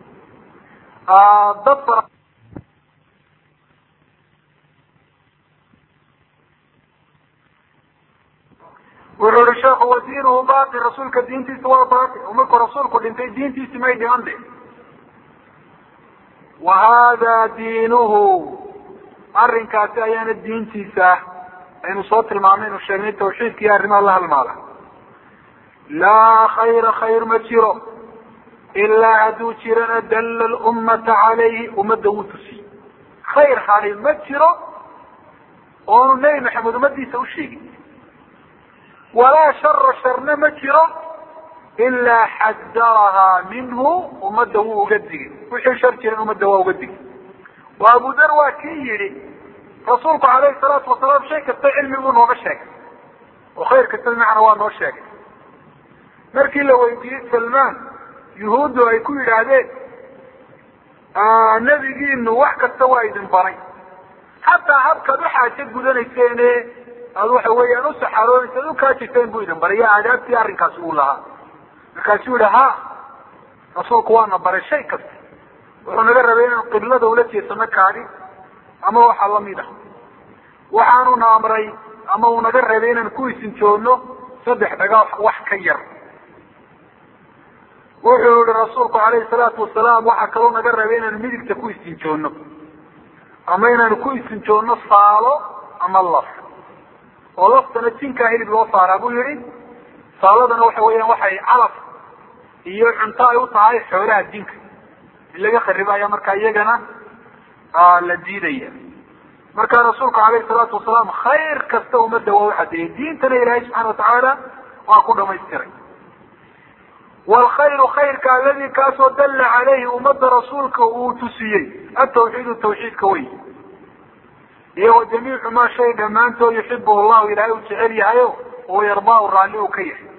dad fara wuxuu ihi sheekhu wa diinuhu baaqi rasuulka diintiisa waa baaqi oo markuu rasuulku dhintay diintiisi may dhiman de wa hada diinuhu arrinkaasi ayaana diintiisa ah aynu soo tilmaamay inu sheegnay tawxiidka iyo arrimaha la halmaala laa khayra khayr ma jiro ilaa hadduu jirana dalla lummata calayhi ummadda wuu tusiy khayr hali ma jiro oonu nebi maxamed ummadiisa u sheegin walaa shara sharna ma jiro ilaa xadarahaa minhu ummadda wuu uga digay wixii shar jiran ummadda waa uga digay oo abu dar waa kii yidhi rasuulku calayhi salaatu wasalaam shay kasta cilmiguu nooga sheegay oo khayr kasta bimacnaa waa noo sheegay markii la weydiiyey salmaan yuhuuddu ay ku yidhaahdeen nebigiinu wax kasta waa idin baray xataa habkaad uxaajo gudanayseene aad waxa weeyaan u saxaroonaysa ad ukaajirteen buu idin baray iyo aadaabtii arrinkaasi uu lahaa markaasuu yihi ha rasuulku waana baray shay kasta wuxuu naga rabay inaan qiblada ula jeesano kaadi ama waxaa lamid ah waxaanuna amray ama uu naga rabay inaan ku isinjoogno saddex dhaga wax ka yar wuxuu yihi rasuulku calayhi salaatu wasalaam waxaa kaloo naga rabay inaanu midigta ku istinjoogno ama inaanu ku istinjoogno saalo ama laf oo laftana jinkaa hilib loo saaraa buu yihi saaladana waxa weeyaan waxay calaf iyo cunto ay u tahay xoolaha jinka in laga kharibo ayaa markaa iyagana la diidaya marka rasuulku calayhi salaatu wasalaam khayr kasta ummadda waa u cadeeyey diintana ilaahay subxana watacaala waa ku dhamaystiray wlkhayru khayrka aladi kaasoo dalla calayhi ummadda rasuulka uu tusiyey atawxiidu tawxiidka wey iyo wa jamiicu maa shay dhammaantood yuxibuhu llahu ilaahay uu jecel yahayo oo yardaa raalli uu ka yahay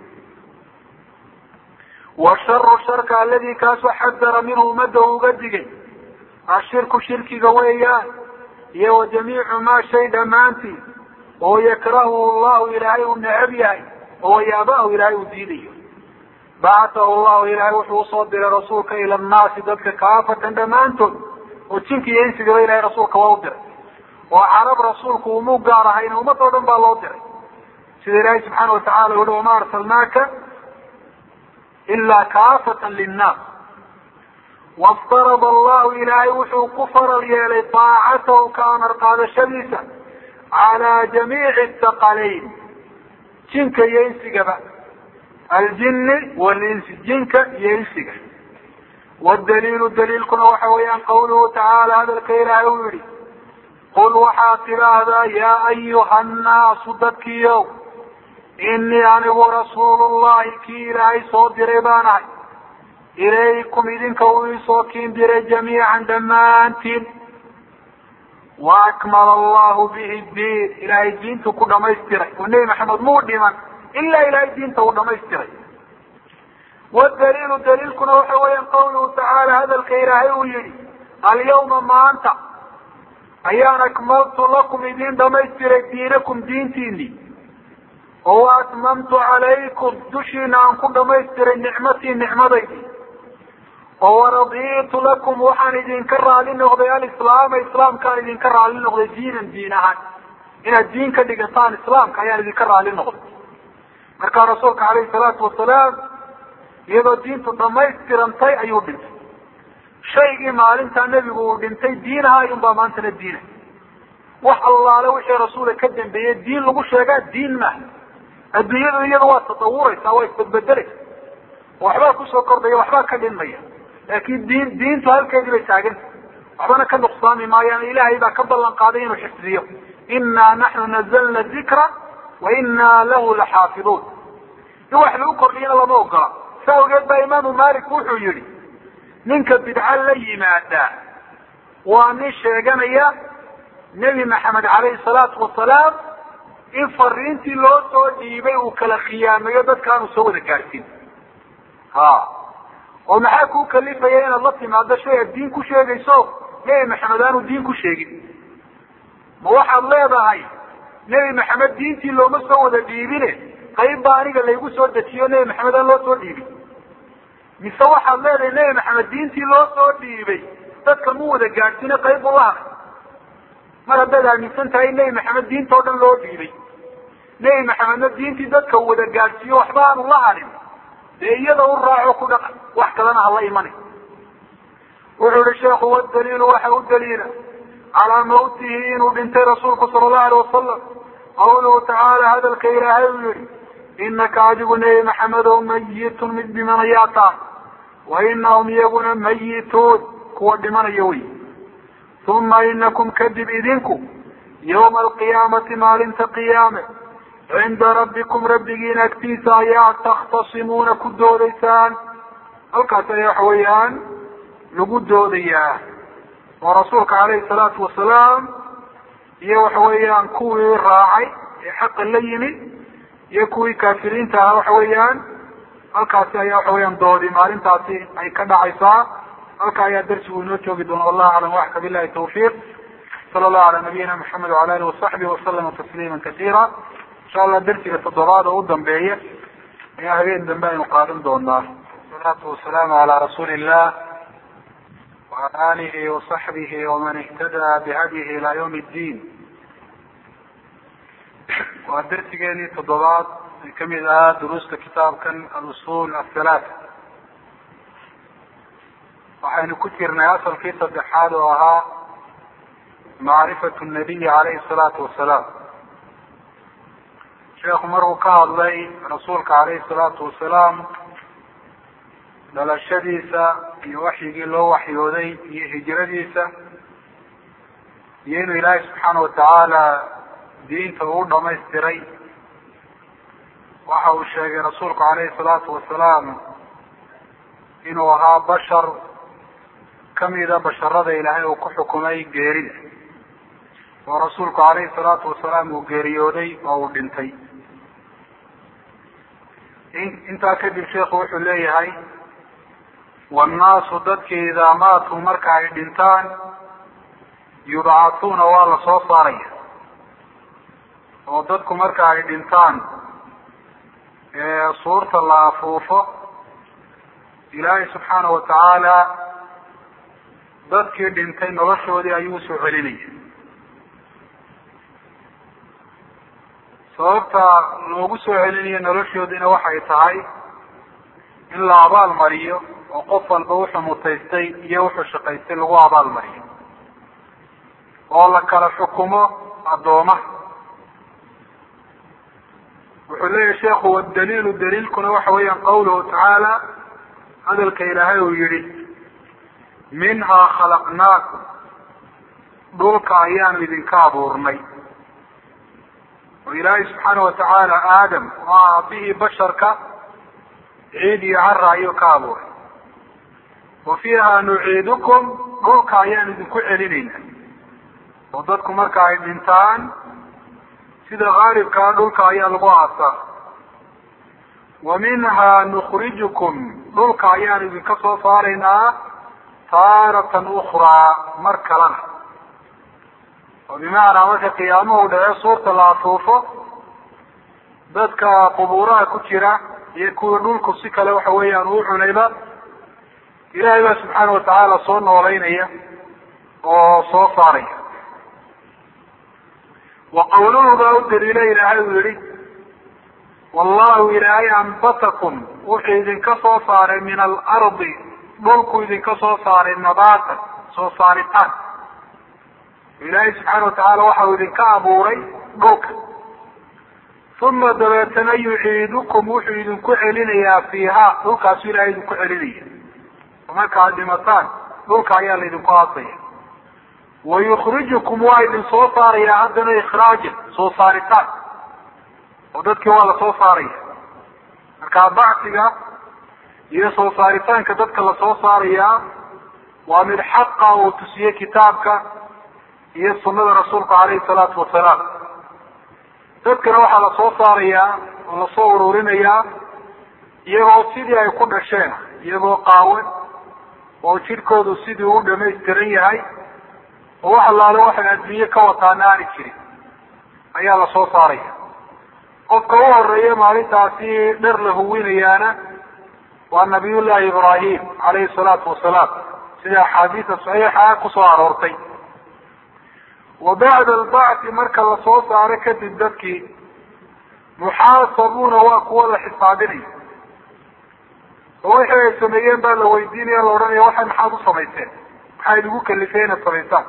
washaru sharka aladi kaasoo xadara minhu ummadda uu uga digay ashirku shirkiga weeyaan iyo wa jamiicu maa shay dhammaantii oo yakrahuhu llahu ilaahay uu necab yahay oo yaabahu ilaahay uu diidayo bacatahu llahu ilaahay wuxuu usoo diray rasuulka ila nnaasi dadka kaafatan dhammaantood oo jinka iyo insigaba ilahay rasuulka waa u diray oo carab rasuulku umuu gaar ahayna ummad oo dhan baa loo diray sida ilaahay subxaana watacala uhi wama arsalnaaka ilaa kaafatan linnaas waftarada allahu ilaahay wuxuu ku faral yeelay taacatahu ka amar qaadashadiisa calaa jamiici thaqalayn jinka iyo insigaba aljini walinsi jinka iyo insiga wadaliilu daliilkuna waxa weeyaan qawluhu tacaala hadalka ilaahay uu yihi qul waxaad tidhaahdaa yaa ayuha annaasu dadkiiow inii anigu rasuulullahi kii ilaahay soo diray baan ahay ilaykum idinka uu iisoo kiin diray jamiican dhammaantiin wa akmala allahu bihi diin ilaahay diintu ku dhamaystiray oo nebi maxamed muu dhiman ilaa ilaahay diinta uu dhamaystiray wadaliilu daliilkuna waxa weeyaan qawluhu tacaala hadalka ilaahay uu yihi alyawma maanta ayaan akmaltu lakum idin dhamaystiray diinakum diintiini oo atmamtu calaykum dushiina aan ku dhamaystiray nicmatii nicmadaydi oo waraditu lakum waxaan idinka raali noqday alislaama islaamkaan idinka raali noqday diinan diin ahaan inaad diin ka dhigataan islaamka ayaan idinka raali noqday markaa rasuulka calayhi salaatu wasalaam iyadoo diintu dhamaystirantay ayuu dhintay shaygii maalintaa nebigu uu dhintay diinaha ayunbaa maantana diina wax allaale wixii rasuula ka dambeeyey diin lagu sheegaa diin maaha adduunyadu iyadu waa tatawuraysaa waa isbedbedelaysa waxbaa kusoo kordhaya waxbaa ka dhinmaya laakin diin diintu halkeedii bay taaganta waxbana ka nuqsaami maayaan ilaahay baa ka ballan qaaday inuu xifdiyo inaa naxnu nazalna dikra wa inaa lahu laxaafiduun in wax lagu kordhiyana lama ogola sa awgeed baa imaamu malik wuxuu yihi ninka bidca la yimaada waa nin sheeganaya nebi maxamed calayhi salaatu wasalaam in fariintii loo soo dhiibay uu kala khiyaamayo dadka aanu soo wada gaadhsin ha oo maxaa kuu kalifaya inaad la timaado shay aad diin ku sheegayso nebi maxamed aanu diin ku sheegin ma waxaad leedahay nebi maxamed diintii looma soo wada dhiibine qayb baa aniga laygu soo dejiyo nebi maxamed aan loo soo dhiibin mise waxaad leedahay nebi maxamed diintii loo soo dhiibay dadka mu wada gaadhsine qayb buu la haday mar haddaad aaminsan tahay in nebi maxamed diinta o dhan loo dhiibay nebi maxamedna diintii dadka uu wada gaadhsiiyo waxba aanu la hadin dee iyada u raaco ku dhaqan wax kalena hala imani wuxuu yihi sheekhu wadaliilu waxa u daliila calaa mawtihi inuu dhintay rasuulku sala allahu alay wasalam qawluhu tacaala hadalka ilaahay uu yihi inaka adigu nebi maxamedow mayitun mid dhimanayaa taa wa inahum iyaguna mayituun kuwa dhimanaya wey uma inakum kadib idinku yawma alqiyaamati maalinta qiyaame cinda rabbikum rabbigiin agtiisa ayaa takhtasimuuna ku doodaysaan halkaas ayaa waxa weeyaan lagu doodayaa oo rasuulka calayhi salaatu wasalaam iyo waxa weeyaan kuwii raacay ee xaqa la yimid iyo kuwii kaafiriinta ahaa waxa weeyaan halkaasi ayaa waxa weeyaan doodi maalintaasi ay ka dhacaysaa halka ayaa darsigu inoo joogi doona wallahu aclam waxka billahi tawfiiq sala allahu ala nabiyina maxamed wala alihi wasaxbihi wasalama tasliima kasiira insha allah darsiga toddobaad oo u dambeeya ayaa habeen dambe aynu qaadan doonaa wasalaatu wasalaamu calaa rasuuli illah waala alihi wasaxbihi waman ihtadaa bihadyihi ila ywm اddiin waa darsigeenii toddobaad ay kamid ahaa duruusta kitaabkan alusul athalaat waxaynu ku jirnay asalkii saddexaad oo ahaa macrifatu nabiyi calayhi salaatu wasalaam sheekhu markuu ka hadlay rasuulka calayhi salaatu wasalaam dhalashadiisa iyo waxyigii loo waxyooday iyo hijradiisa iyo inuu ilaahay subxaana watacaala diinta uu dhamaystiray waxa uu sheegay rasuulku calayhi salaatu wasalaam inuu ahaa bashar kamida basharada ilaahay uu ku xukumay geerida oo rasuulku calayhi salaatu wasalaam uu geeriyooday oo uu dhintay intaa kadib sheikhu wuxuu leeyahay wannaasu dadkii idaa maatuu marka ay dhintaan yubcatuuna waa la soo saaraya oo dadku marka ay dhintaan suurta la afuufo ilaahay subxaana watacaala dadkii dhintay noloshoodii ayuu usoo celinaya sababta loogu soo celinayo noloshoodiina waxay tahay in la abaal mariyo oo qof walba wuxuu mutaystay iyo wuxuu shaqaystay lagu abaal mariyo oo la kala xukumo addoomaha wuxuu leeyahay sheekhu wadaliilu daliilkuna waxa weeyaan qawluhu tacaala hadalka ilaahay uu yihi minhaa khalaqnaakum dhulka ayaanu idinka abuurnay oo ilaahay subxaana watacaala aadam oo ah aabihii basharka ciid iyo cara ayuu ka abuuray wa fiiha nuciidukum dhulka ayaanu idinku celinayna oo dadku marka ay dhintaan sida haalibkaa dhulka ayaa lagu aasaa wa minhaa nukrijukum dhulka ayaanu idinka soo saaraynaa taaratan ukraa mar kalena oo bimacnaa marka qiyaamuhu dhace suurta la afuufo dadka qubuuraha ku jira iyo kuwii dhulku si kale waxa weeyaan uu cunayba ilahay baa subxaana watacaala soo noolaynaya oo soo saaraya wa qawluhu baa u daliila ilaahay uu yihi wallahu ilaahay anbatakum wuxuu idinka soo saaray min alardi dhulku idinka soo saaray nabaatan soo saaritaan ilaahay subxaana watacaala waxa uu idinka abuuray dhulka uma dabeetana yuciidukum wuxuu idinku celinayaa fiiha dhulkaasu ilahay idinku celinaya markaad dhimataan dhulka ayaa laydinku aasaya wayukrijukum waa idin soo saarayaa haddana ikhraajan soo saaritaan oo dadkii waa lasoo saaraya markaa bacsiga iyo soo saaritaanka dadka lasoo saarayaa waa mid xaqa uu tusiyey kitaabka iyo sunada rasuulka caleyhi salaatu wasalaam dadkana waxaa lasoo saarayaa oo lasoo ururinayaa iyagoo sidii ay ku dhasheen iyagoo qaawan oo jidhkoodu sidii u dhamaystiran yahay oo wax allaale waxay adduunye ka wataana aani jirin ayaa lasoo saaraya qofka u horeeya maalintaasi dhar la huwinayaana waa nabiyullahi ibraahim caleyhi salaatu wasalaam sida axaadiisa saxiixa kusoo aroortay wa bacda albacthi marka lasoo saaro kadib dadkii muxaasabuuna waa kuwa la xisaabinaya oo wixii ay sameeyeen baa la weydiinaya la odhanaya waxay maxaad u samayseen maxaa idigu kalifeen inaad samaysaan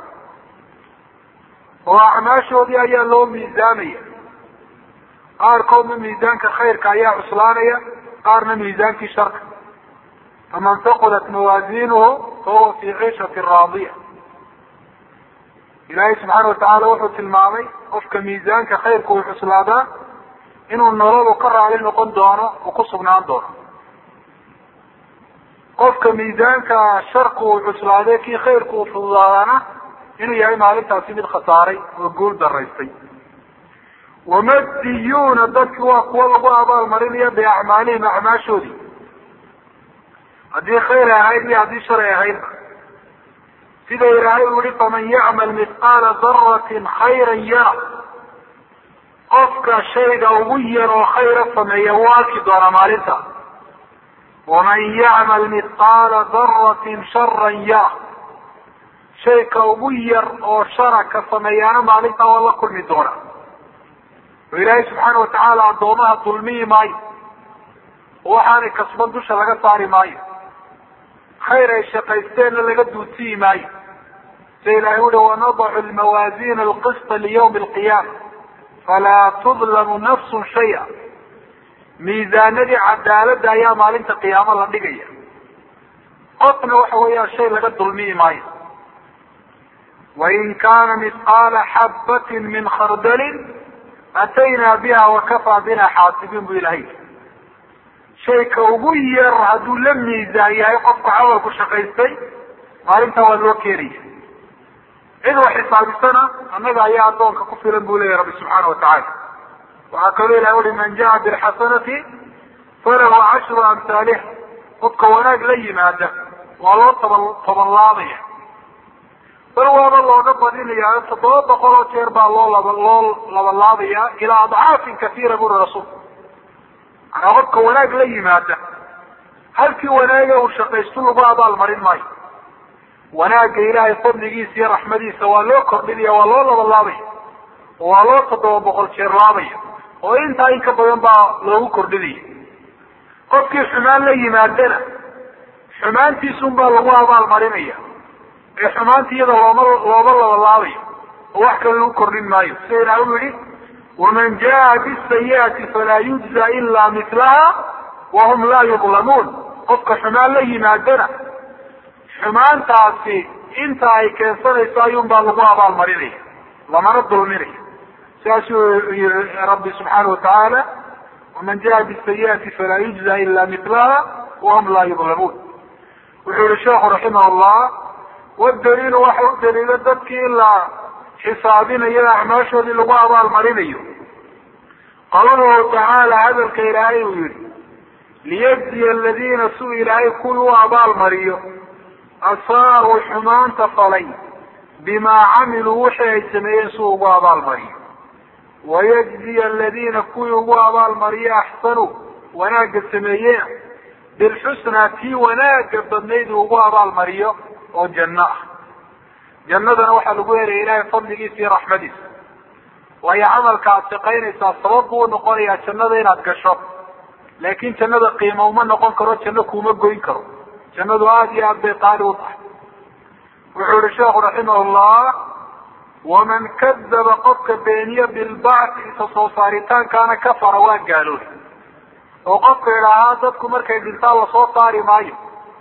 oo acmaashoodii ayaa loo miisaamaya qaarkoodna miisaanka khayrka ayaa cuslaanaya qaarna miisaankii sharka faman taqulat mawaazinuhu fahuwa fi ciishati raadiya ilaahay subxaana watacaala wuxuu tilmaamay qofka miisaanka khayrka uu cuslaadaa inuu nololu ka raali noqon doono uu ku sugnaan doono qofka miisaanka sharku uu cuslaaday kii khayrku uu fududaadaana inuu yahay maalintaasi mid khasaaray oo guul daraystay wamadiyuuna dadki waa kuwa lagu abaalmarinaya biacmaalihim acmaashoodii haddii khayr ay ahayd iyo haddii shar ay ahaydba sida ilaahay uu yihi faman yacmal mithqaala daratin khayran yara qofka shayga ugu yar oo khayra sameeya wuu arki doonaa maalinta waman yacmal mithqaala daratin sharan yara shayka ugu yar oo shara ka sameeyaana maalintaa waa la kulmi doonaa oo ilaahay subxaana watacaala addoomaha dulmiyi maayo oo waxaanay kasban dusha laga saari maayo khayr ay shaqaysteenna laga duusiyi maayo sida ilahay uhi wanadacu lmawaazina alqista liyawmi alqiyaama falaa tudlamu nafsun shaya miisaanadii cadaaladda ayaa maalinta qiyaamo la dhigaya qofna waxa weeyaan shay laga dulmiyi maayo wain kaana mithqaala xabbatin min khardalin ataynaa biha wakafaa bina xaasibiin bu ilahay shayka ugu yar hadduu la miisaan yahay qofka camalku shaqaystay maalintaa waa loo keenaya cid wax xisaabisana annaga ayaa addoonka ku filan bu leyahy rabbi subxaana watacaala waxaa kaloo ilahay ui man jaa bilxasanati falahu cashru amhaaliha qofka wanaag la yimaada waa loo toban tobanlaabaya bal waaba looga badinaya toddoba boqol oo jeer baa loo laba loo labalaabaya ilaa adcaafin kasiira buri rasuulku manaa qofka wanaag la yimaada halkii wanaaga uu shaqaysto lagu abaal marin maayo wanaagga ilaahay fadligiisa iyo raxmadiisa waa loo kordhinaya waa loo labalaabaya oo waa loo toddoba boqol jeer laabaya oo intaa in ka badan baa loogu kordhinaya qofkii xumaan la yimaadana xumaantiisun baa lagu abaal marinaya ee xumaanta iyada looma looma labalaabayo oo wax kale lagu kordhin maayo sida ilaah u yihi waman jaa bisayiati falaa yujza ila milaha wahum laa yudlamuun qofka xumaan la yimaadana xumaantaasi inta ay keensanayso ayuun baa lagu abaal marinaya lamana dulminaya sidaasuu yihi rabbi subxaana watacaala waman jaa bisayiati falaa yujza ila milaha wahum laa yudlamuun wuxuu yihi sheekhu raximah llah wadaliilu waxa u daliilo dadkii in la xisaabinayo acmaashoodii lagu abaal marinayo qawluhu tacaala hadalka ilaahay uu yihi liyajziya aladiina suu ilaahay kuwii u abaal mariyo asaa-u xumaanta falay bimaa camiluu wixii ay sameeyeen suu ugu abaal mariyo wayajziya aladiina kuwii ugu abaal mariyo axsanuu wanaagga sameeyeen bilxusnaa tii wanaaga badnayd uu ugu abaalmariyo oo janno ah jannadana waxaa lagu helaya ilaahay fadligiisa iyo raxmadiisa waayo camalka aad shaqaynaysaa sabab buu noqonayaa jannada inaad gasho laakin jannada qiima uma noqon karo janno kuuma goyn karo jannadu aada iyo aad bay qaali u tahay wuxuu yihi sheekhu raximahullah waman kadaba qofka beeniye bilbacthi isa soo saaritaankaana kafara waa gaaloobay oo qofka idhaahaa dadku markay dhintaan lasoo saari maayo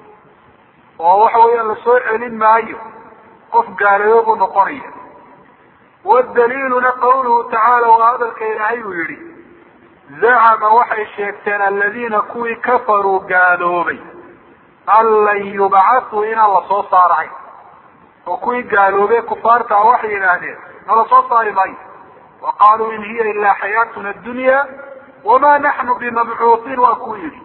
oo waxa weeyaan lasoo celin maayo qof gaaloobo buu noqonaya wadaliiluna qawluhu tacaala waa hadalka ilaahay uu yihi zacama waxay sheegteen aladiina kuwii kafaruu gaaloobay an lan yubcathuu inaan lasoo saarahay oo kuwii gaaloobee kufaarta ah waxay yidhaahdeen nala soo saari maayo wa qaaluu in hiya ilaa xayaatuna addunya wamaa naxnu bimabcuuhiin waa kuu yidhi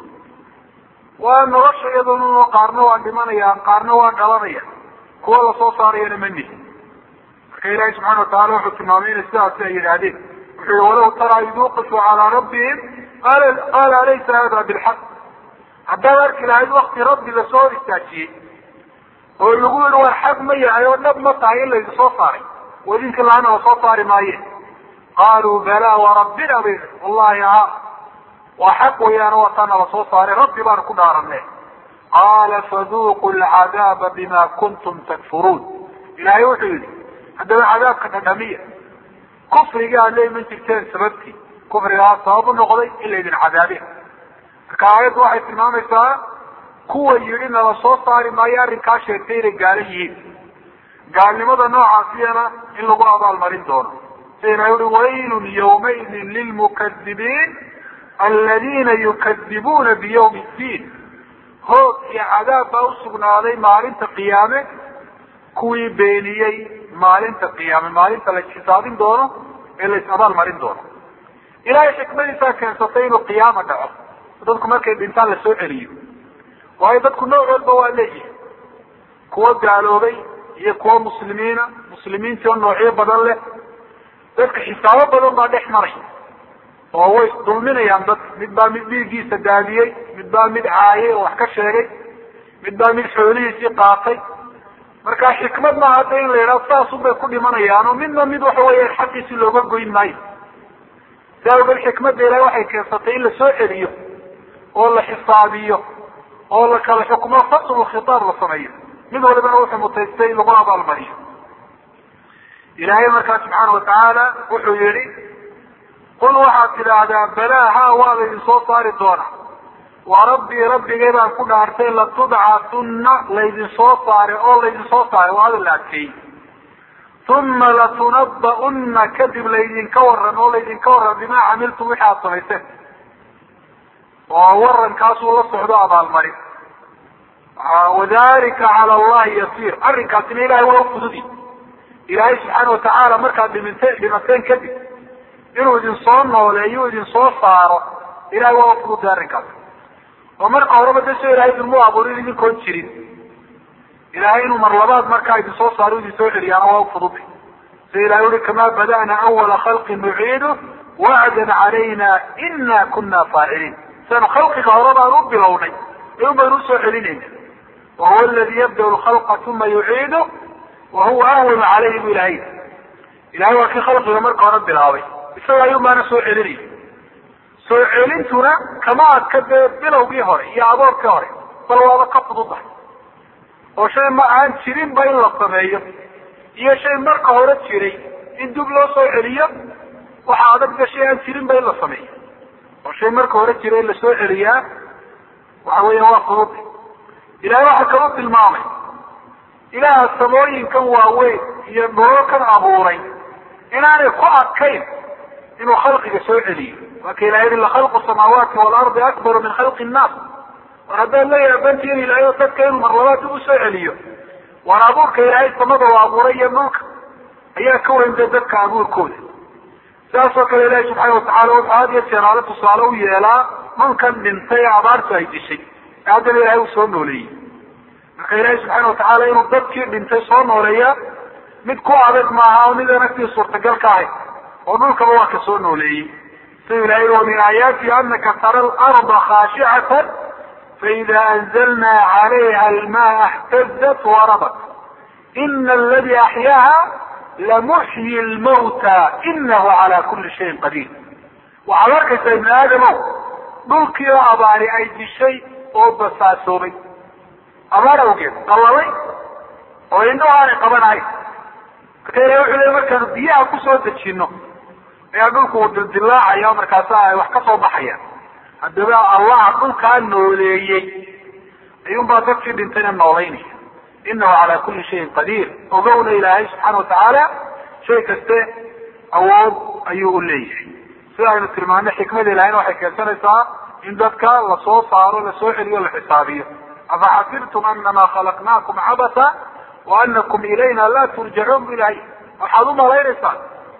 waa nolosha iyaduna qaarna waa dhimanayaan qaarna waa dhalanaya kuwa lasoo saarayana ma nihi marka ilaahi subxana watacala wuxuu tilmaamay inay sidaasi ay yidhaahdeen wuxuu yihi walaw taraa id uqifuu calaa rabbihim qaala alaysa hada bilxaq haddaad arki lahayd wakti rabbi lasoo hor istaajiyey oo lagu yihi war xaq ma yahay oo dhab ma tahay in laydin soo saaray oo idinka laana lasoo saari maaye qaaluu balaa warabbina bay wallahi ha waa xaq weeyaan waa taana lasoo saaray rabbi baan ku dhaaranne qaala faduuqu lcadaaba bima kuntum takfuruun ilaahay wuxuu yihi haddaba cadaabka dhadhamiya kufrigii aad la iman jirteen sababtii kufrigaa sabab u noqday in laydin cadaabe marka aayaddu waxay tilmaamaysaa kuwa yidhi nala soo saari maayo arrinkaa sheegtay inay gaalo yihiin gaalnimada noocaasiyana in lagu abaalmarin doono sida ilahay ui waylun yawmaidin lilmukadibiin aladiina yukadibuuna biyawmi ddiin hoog iyo cadaab baa usugnaaday maalinta qiyaame kuwii beeniyey maalinta qiyaame maalinta la xisaabin doono ee la is abaal marin doono ilahay xikmadiisaa keensatay inuu qiyaama dhaco dadku markay dhintaan lasoo celiyo waayo dadku noocoodba waa leeyihin kuwa gaaloobay iyo kuwa muslimiina muslimiintii oo noocyo badan leh dadka xisaabo badan baa dhex maray oo way dulminayaan dadka mid baa mid dhiiggiisa daadiyey mid baa mid caayay oo wax ka sheegay mid baa mid xoolihiisii qaatay marka xikmad maaha hadda in la yidhaho saasun bay ku dhimanayaan oo midna mid waxa weya xaqiisi looga goyn maayo si awgeed xikmadda ilahay waxay keensatay in lasoo celiyo oo la xisaabiyo oo la kala xukmo faslu khitaab la sameeyo mid walibana wuxuu mutaystay lagu abaalmariyo ilaahay markaa subxaana watacaala wuxuu yihi qul waxaad tidhaahdaa balaa ha waa laydin soo saari doonaa wa rabbii rabbigay baan ku dhaartay latubcatunna laydin soo saare oo laydin soo saare waa hadal la adkeeyey uma latunaba'unna kadib laydinka waran oo laydinka waran bimaa camiltum wixi aad samayseen oo warankaasuu la socdo abaalmarin wadalika cala allahi yasiir arrinkaasina ilahay waa ufududi ilaahay subxaana watacaala markaad dhiminte dhimateen kadib inuu idin soo nooleeyo idin soo saaro ilahay waa ufududay arrinkaas oo marka horeba de soo ilahay idinmu abuurin idinkoon jirin ilahay inuu mar labaad markaa idin soo saaro idin soo celiyaana waa ufududay sida ilahay ui kamaa bada'na awala khalqin nuciidu wacdan calayna ina kuna faaciliin sianu khalqiga hore baan u bilownay in baynu usoo celinayna wahuwa aladi yabda lkhalqa uma yuciidu wahuwa ahwanu caleyhi bu ilahay ilahay waa kii khalqiga marka hore bilaabay isaga ayun baana soo celinaya soo celintuna kama adka dee bilowgii hore iyo aboorkii hore bal waaba ka fududahay oo shay ma aan jirinba in la sameeyo iyo shay marka hore jiray in dib loo soo celiyo waxaa adagda shay aan jirinba in la sameeyo oo shay marka hore jiray in lasoo celiyaa waxa weya waa fududa ilahay waxaa kaloo tilmaamay ilaaha samooyinkan waaweyn iyo nololkan abuuray inaanay ku adkayn inuu khalqiga soo celiyo waa ka ilahay yihi lakhalqu samaawaati waalardi akbaru min khalqi nnaas war haddaad la yaabantihin ilahay oo dadka inuu marlabaad dib usoo celiyo war abuurka ilaahay samada u abuuray iyo dhulka ayaa ka weyn dee dadka abuurkooda sidaas oo kale ilahi subxaana watacala wuxuu had iyo jeer aale tusaale u yeelaa mankan dhintay ee abaartu ay dishay ee haddana ilahay uu soo nooleeyey marka ilaahi subxaana watacaala inuu dadkii dhintay soo nooleeya mid ku adag maaha oo mid anagtii suurtagal ka ahayd oo dhulkaba waa ka soo nooleeyey sida ilahay wa min aayaati anaka tara alarda khaashicatan faida anzalnaa calayha almaa اhtazat warabat ina aladi axyaaha lamuxyi lmawta inahu cala kuli shayin qadiir waxaad arkaysaa ibni aadamow dhulkii oo abaari ay dishay oo basaasoobay abaar awgeed qalalay oo indho aanay qabanahayn marka ilahi wuxuu leey markaanu biyaha kusoo dejino ayaa dhulku uu dildilaacaya markaasa ay wax ka soo baxayaan haddaba allaha dhulkaa nooleeyey ayuunbaa dadkii dhintayna noolaynaya inahu calaa kuli shayin qadiir ogowna ilaahay subxaana watacaala shay kaste awood ayuu u leeyahay sida aynu tilmaanay xikmada ilahayna waxay keensanaysaa in dadka lasoo saaro lasoo celiyo la xisaabiyo afaxasibtum anama khalaqnaakum cabasa wa anakum ilayna laa turjacuun bu ilahay waxaad u malaynaysaa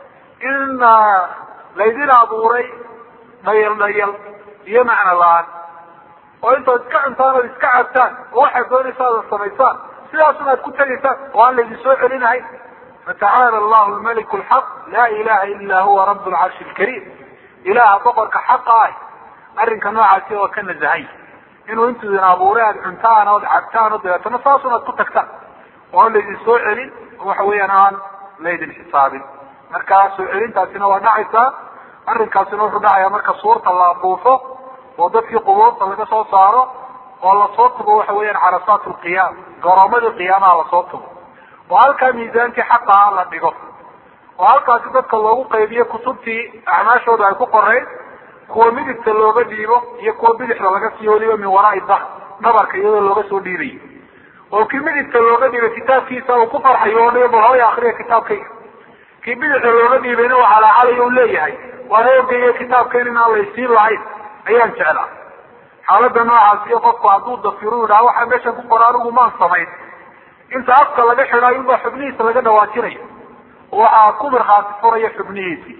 in laydin abuuray dhayal dhayal iyo macno la-aan oo intaad iska cuntaan ood iska cabtaan oo waxaad doonaysaa ada samaysaan sidaasun aad ku tegaysaan oo aan laydin soo celinahayn fatacaala allahu lmaliku lxaq laa ilaha ila huwa rab lcarshi lkariim ilaha boqorka xaqa ah arrinka noocaasi oo ka nazahay inuu intuu idin abuuray aad cuntaan ood cabtaan o dabeetana saasun aad ku tagtaan oo aan laydin soo celin oo waxa weeyaan aan laydin xisaabin marka soo celintaasina waa dhacaysaa arrinkaasina wuxuu dhacayaa marka suurta la abuufo oo dadkii qubuurta laga soo saaro oo lasoo tubo waxa weeyaan carasaat lqiyaam garoomadii qiyaamaha lasoo tubo oo halkaa miisaankii xaqaha la dhigo oo halkaasi dadka loogu qaybiyo kutubtii acmaashooda ay ku qoreyn kuwa midigta looga dhiibo iyo kuwa bidixda laga siiyo weliba min waraai dah dhabarka iyadoo looga soo dhiibayo oo kii midigta looga dhiibay kitaabkiisa uu ku farxayo o dhi bal hooya akriya kitaabkayga kii bidixda looga dhiibayna waa calaacalay u leeyahay waan oogaya kitaabkan inaan laysiin lahayn ayaan jeclaa xaalada noocaas iyo qofku hadduu dafiro yidhaha waxaa meeshan ku qora anigu maan samayn inta afka laga xidhaayo unbaa xubnihiisa laga dhawaajinayo waxaa ku markhaati furaya xubnihiisii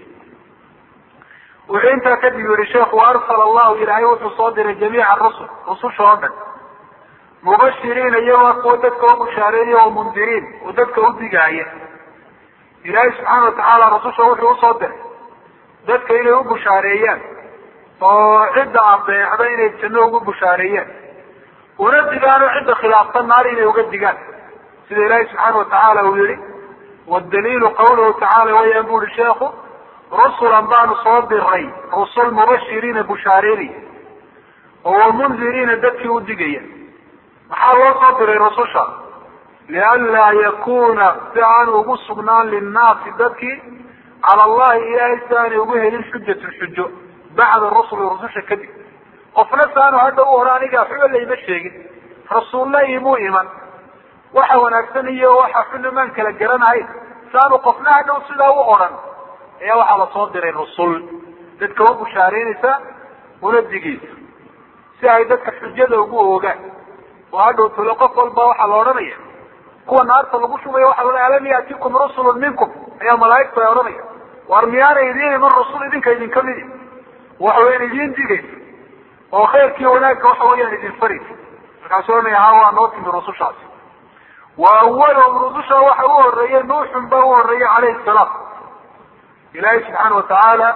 wuxuu intaa kadib yihi sheekhu arsala allahu ilaahay wuxuu soo diray jamiica rusul rususha oo dhan mubashiriina iyagoo kuwa dadka u bushaareeya oo mundiriin oo dadka u digaaya ilaahay subxaana watacaala rususha wuxuu usoo diray dadka inay u bushaareeyaan oo cidda adeecda inay janno ugu bushaareeyaan una digaano cidda khilaafsan naar inay uga digaan sida ilaahay subxaana watacaala uu yihi wadaliilu qawluhu tacaala wayaan bu uhi sheekhu rusulan baanu soo diray rusul mubashiriina bushaareynaya oo wamundiriina dadkii u digaya maxaa loo soo diray rususha lianlaa yakuna si aan ugu sugnaan linnaasi dadkii cala allahi ilaahay si aanay ugu helin xujatun xujo bacda rusuli rususha kadib qofna saanu hadda u hore aniga waxba layma sheegin rasuulla imuu iman waxa wanaagsan iyo waxa xuna maan kala garanahayn saanu qofna hadhow sidaa u odhan ayaa waxaa lasoo diray rusul dadka u bushaareynaysa una digaysa si ay dadka xujada ugu oogaan oo hadhow tule qof walba waxaa la odhanaya kuwa naarta lagu shubayo waxa la alam yaatikum rusulun minkum ayaa malaaigtu ay odhanaya war miyaana idiin iman rusul idinka idinka midi waxa weyaan idiin digaysa oo khayrkii wanaagga waxa weeyaan idin faraysa markaasu ohanaya ha waa noo timi rusushaasi wa awalahum rususha waxa u horeeyey nuuxun baa u horeeyey calayhi salaam ilaahay subxaana watacaala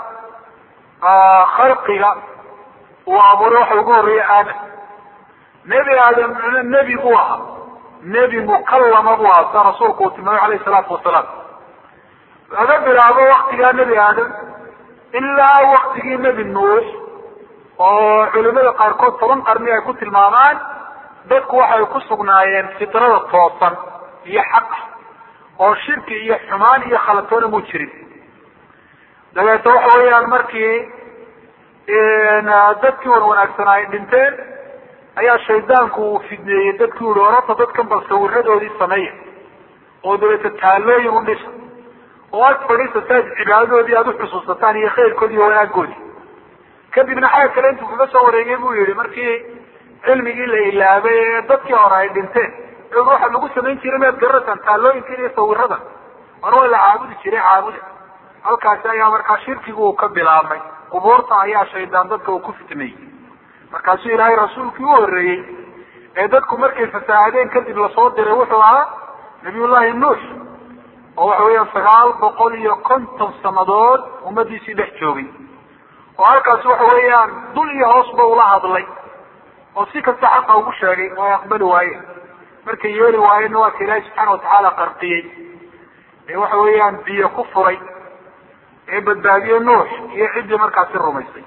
khalqiga uu abuuray waxa ugu horeeyey aadam nebi aadam nebi buu ahaa nebi mukallama buu ahaa sida rasuulku uu tilmaamay calayhi salaatu wasalaam laga bilaabo waktigaa nebi aadam ilaa waktigii nebi nuux oo culimada qaarkood toban qarni ay ku tilmaamaan dadku waxay ku sugnaayeen fitrada toosan iyo xaqa oo shirki iyo xumaan iyo khalatoona mu jirin dabeeto waxa weeyaan markii dadkii wan wanaagsanaa ay dhinteen ayaa shaydaanku uu fidneeyey dadkii uhi orata dadkan bal sawiradoodii sameeya oo dabeeto taalooyin u dhisa oo aad fadhiisataan cibaadadoodii aada uxusuusataan iyo khayrkoodi iyo wanaagoodii kadibna xagga kale intuu kaga soo wareegay buu yihi markii cilmigii la ilaabay ee dadkii hore ay dhinteen waxa lagu samayn jiray maad garanaysaan taalooyinkan iyo sawiradan mar waa la caabudi jiray caabuda halkaasi ayaa markaa shirkigu uu ka bilaabmay qubuurta ayaa shaydaan dadka uu ku fitnayey markaasuu ilaahay rasuulkii u horeeyey ee dadku markay fasaahadeen kadib lasoo diray wuxuu ahaa nabiyullahi nuux oo waxa weeyaan sagaal boqol iyo konton sanadood ummadiisii dhex joogay oo halkaasi waxa weeyaan dul iyo hoosba ula hadlay oo si kasta xaqa ugu sheegay oo ay aqbali waayeen markay yeeli waayeenna waa ka ilaahi subxaana watacaala qarqiyey ee waxa weeyaan biyo ku furay ee badbaadiye nuux iyo ciddii markaasi rumaysay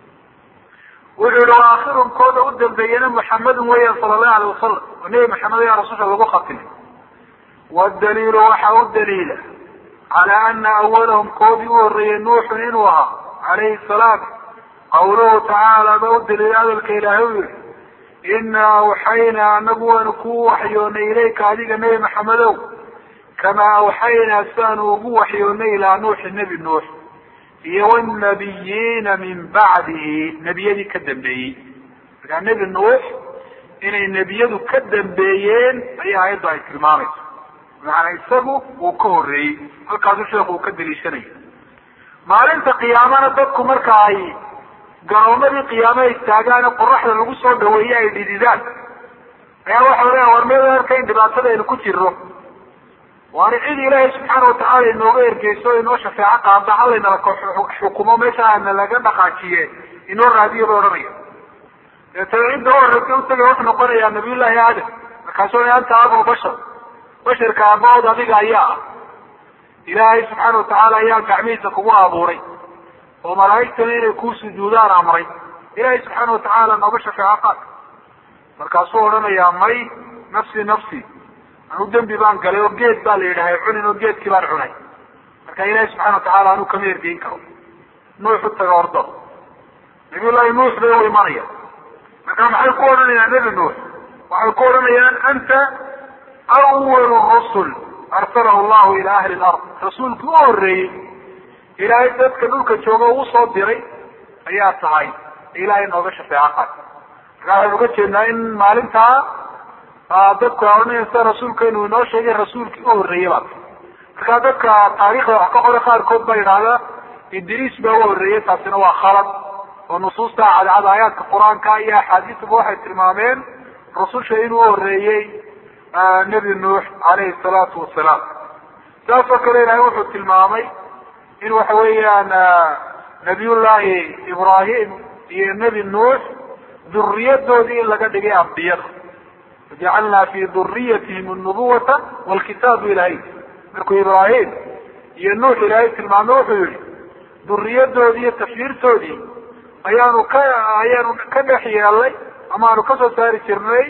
wuxuu yihi wa akhirun kooda u dambeeyena muxamedun weeyaan sala allahu alayh wasalam oo nebi maxamed ayaa rasusha lagu khatimay wadaliilu waxa u daliila calaa ana awalahum koodii u horreeyey nuuxun inuu ahaa calayhi salaam qawluhu tacaala ba u daliila hadalka ilaahay u yihi inaa awxaynaa anagu waanu kuu waxyoonay ilayka adiga nebi maxamedow kamaa awxaynaa siaanu ugu waxyoonay ilaa nuuxi nebi nuux iyo wnabiyiina min bacdihi nebiyadii ka dambeeyey markaa nebi nuux inay nebiyadu ka dambeeyeen ayaa ayaddu ay tilmaamayso macanaa isagu uu ka horreeyey halkaasu sheeku uu ka daliishanayo maalinta qiyaamana dadku marka ay garoomadii qiyaamo ay istaagaane qoraxda lagu soo dhaweeye ay dhididaan ayaa waxa leeya war meel arka in dhibaatada aynu ku jirno waana cid ilaahay subxaana watacaala inooga ergeyso o inoo shafeeco qaada halaynala xukumo meesha ana laga dhaqaajiye inoo raadiyo bay odhanaya deetana cidda u horeysa utagay wuxuu noqonayaa nabiyullaahi aadam markaasu anta abul bashar basharka aabahood adiga ayaa ah ilaahay subxaana watacaala ayaa gacmihiisa kugu abuuray oo malaa'igtana inay kuu sujuudaan amray ilaahay subxaana watacaala nooga shafeeco qaad markaasuu odhanayaa may nafsi nafsi anu dembi baan galay oo geed baa la yidhahay cunin oo geedkii baan cunay marka ilaahi subxana watacaala anuu kama ergeyn karo nuux u taga ordo nabiyullaahi nuux bay u imanaya marka maxay ku odhanayaan nebi nuux waxay ku odhanayaan anta awalu rusul arsalahu llahu ila ahli lard rasuulkii u horreeyey ilaahay dadka dhulka jooga uu soo diray ayaa tahay ilaahay nooga shafeeco qaad marka waxaynu uga jeednaa in maalintaa dadku ohanaysa rasuulkeenu inoo sheegay rasuulkii u horreeyey baa markaa dadka taariikhda wax ka qora qaarkood baa yidhaahda idriis baa u horreeyey taasina waa khalad oo nusuusta cadcad aayaadka qur-aanka iyo axaadiistaba waxay tilmaameen rususha inuu horreeyey nebi nuux calayhi salaatu wasalaam saas oo kale ilahay wuxuu tilmaamay in waxa weeyaan nabiyullaahi ibraahim iyo nebi nuux duriyadoodii in laga dhigay ambiyada wajacalnaa fi duriyatihim alnubuwata walkitaabu ilahay markuu ibraahim iyo nuux ilaahay tilmaamay wuxuu yihi duriyadoodii iyo tafyiirtoodii ayaanu ka ayaanu ka dhex yeelnay ama aanu kasoo saari jirnay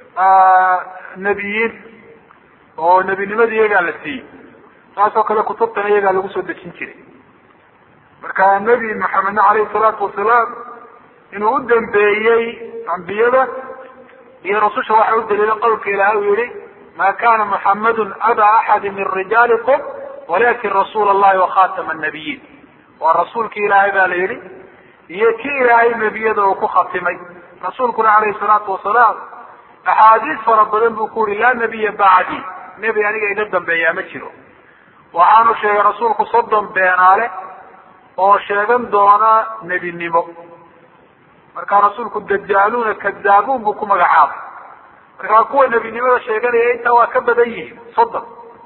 nebiyiin oo nebinimadii iyagaa la siiyey saas oo kale kutubtana iyagaa lagu soo dejin jiray marka nebi maxamedna calayhi salaatu wasalaam inuu u dambeeyey ambiyada iyo rasusha waxa u daliila qowlka ilahay uu yihi ma kana muxamadun aba axadi min rijaalikum walakin rasuula allahi wakhatama nabiyiin waa rasuulki ilaahay baa la yihi iyo ki ilaahay nebiyada uu ku khatimay rasuulkuna calayhi salaatu wasalaam axaadiis fara badan buu ku yihi laa nabiya bacdi nebi aniga iga dambeeyaa ma jiro waxaanu sheegay rasuulku soddon beenaale oo sheegan doona nebinimo markaa rasuulku dajaaluuna kadaabuun buu ku magacaabay markaa kuwa nebinimada sheeganaya intaa waa ka badan yihiin soddon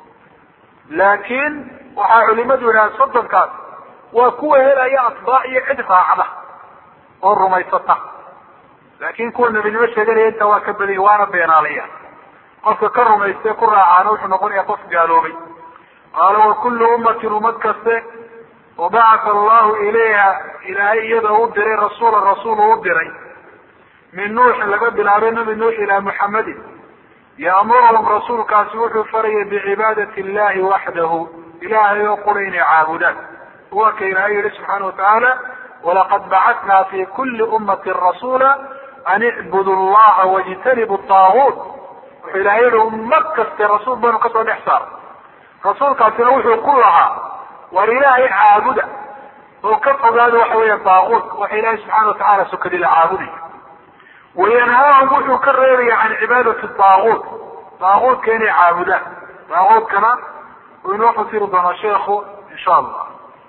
laakiin waxaa culimadu yidhaha soddonkaas waa kuwa helaya atbaac iyo cid raacda oo rumaysata laakin kuwa nebinimo sheeganaya intaa waa ka badan yihin waana beenaalaya qofka ka rumayste ku raacaana wuxuu noqonaya qof gaaloobay qaala wakullu ummatin ummad kaste wabacata allahu ilayha ilaahay iyada u diray rasuula rasuul u diray min nuuxin laga bilaabay nabi nuux ilaa muxamedin yaamuruhum rasuulkaasi wuxuu farayay bicibaadati illahi waxdahu ilaahay oo qura inay caabudaan waa ka ilaahay yihi subxaana watacaala walaqad bacatnaa fi kuli ummatin rasuula an icbudu llaha wajtanibu taaguut wuxuu ilahay yihi ummad kaste rasuul baanu kasoo dhex saara rasuulkaasina wuxuu ku lahaa war ilaahay caabuda oo ka fogaada waxa weya daaquut waxa ilaahay subxaana watacaala sokadi la caabudayo wayanhaahum wuxuu ka reebaya can cibaadati daaquut daaquutka inay caabudaan daaquutkana uu inoo fasiri doonaa sheekhu insha allah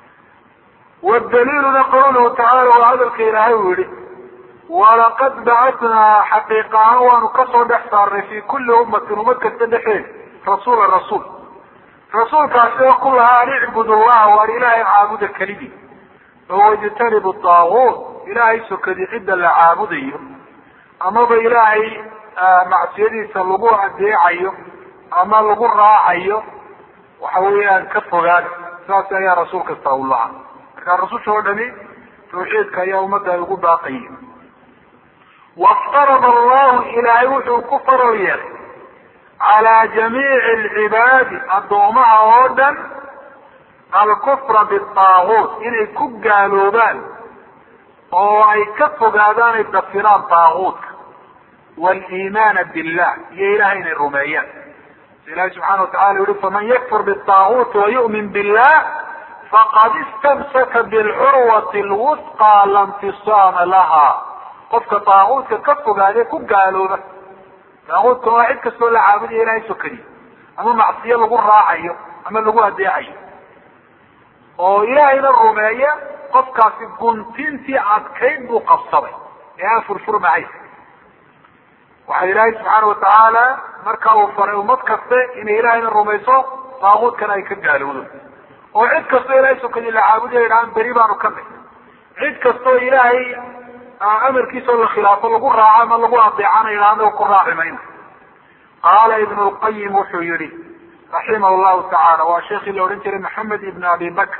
wadaliiluna qawluhu tacala waa hadalka ilaahay uu yihi walaqad bacatnaa xaqiiqa ahaan waanu kasoo dhex saarnay fi kuli ummatin ummad kasta dhexeed rasuula rasuul rasuulkaasi oo ku lahaa an icbud llaha waar ilaahay caabuda kelidii oo wajtanibu daaguut ilaahay sokadi cidda la caabudayo amaba ilaahay macsiyadiisa lagu adeecayo ama lagu raacayo waxa weeyaan ka fogaan saas ayaa rasuul kasta u lahaa marka rasusha oo dhami tawxiidka ayaa ummadda ay ugu baaqaye waftarada allahu ilaahay wuxuu ku faral yeelay calaa jamiici alcibaadi addoomaha oo dhan alkufra bitaaguut inay ku gaaloobaan oo ay ka fogaadaan ay dafiraan taaguutka waliimaana billah iyo ilahay inay rumeeyaan ilahi subxana watacala yihi faman yakfur bitaaguuti wayu'min billah faqad istamsaka bilcurwati lwusqa la nfisaama laha qofka taaguutka ka fogaadee ku gaalooba taaguutka waa cid kastoo la caabudayo ilahay sokadiy ama macsiyo lagu raacayo ama lagu adeecayo oo ilaahayna rumeeya qofkaasi guntintii adkayd buu qabsaday ee aan furfurmahay waxaa ilaahay subxaana watacaala marka uu faray ummad kaste inay ilaahayna rumayso taaguutkana ay ka gaalowdo oo cid kastoo ilahay sokadii la caabudayo idhahaan beri baanu ka nay cid kastoo ilaahay amarkiisao la khilaafo lagu raaco ama lagu adeecana idhaahna ku raaci mayno qaala ibnu lqayim wuxuu yihi raximah llahu tacaala waa sheekii la odhan jiray maxamed ibn abi bakr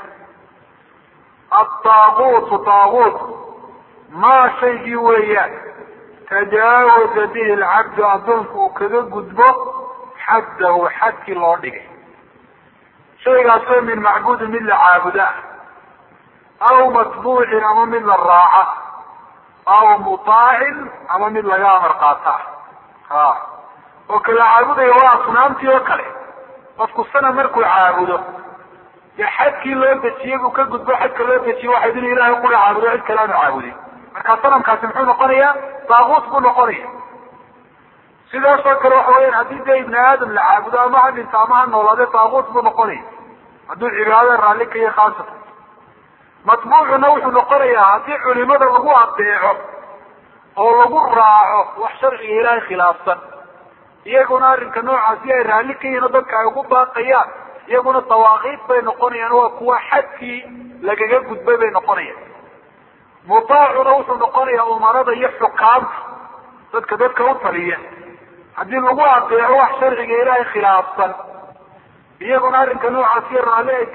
ataaguutu taaguut maa shaygii weeyaan tajaawaza bihi alcabdu addoonku uu kaga gudbo xaddahu xadkii loo dhigay shaygaasoo min macbuudin mid la caabuda aw matbuucin ama mid la raaca aw mutaacin ama mid laga amar qaata ha oo kala caabudaya waa asnaamtii oo kale qofku sana markuu caabudo dee xadkii loo dejiyey buu ka gudbo xadka loo dejiye waxayd inu ilahay kula caabudo cid kale aanu caabudin marka sanamkaasi muxuu noqonayaa daaguut buu noqonaya sidaasoo kale waxa weyaan haddii dee ibni aadam la caabudo ama ha dhinto ama ha noolaade daaguut buu noqonaya hadduu cibaadada raalli ka yahay khaasatan matbuucuna wuxuu noqonayaa haddii culimada lagu adeeco oo lagu raaco wax sharciga ilaahay khilaafsan iyaguna arrinka noocaasi ay raalli ka yihin oo dadka ay ugu baaqayaan iyaguna dawaaqiid bay noqonayaan waa kuwa xadkii lagaga gudbay bay noqonayaan mutaacuna wuxuu noqonayaa umarada iyo xukaamta dadka dadka u taliya haddii lagu adeeco wax sharciga ilaahay khilaafsan iyaguna arrinka noocaasi raalli ay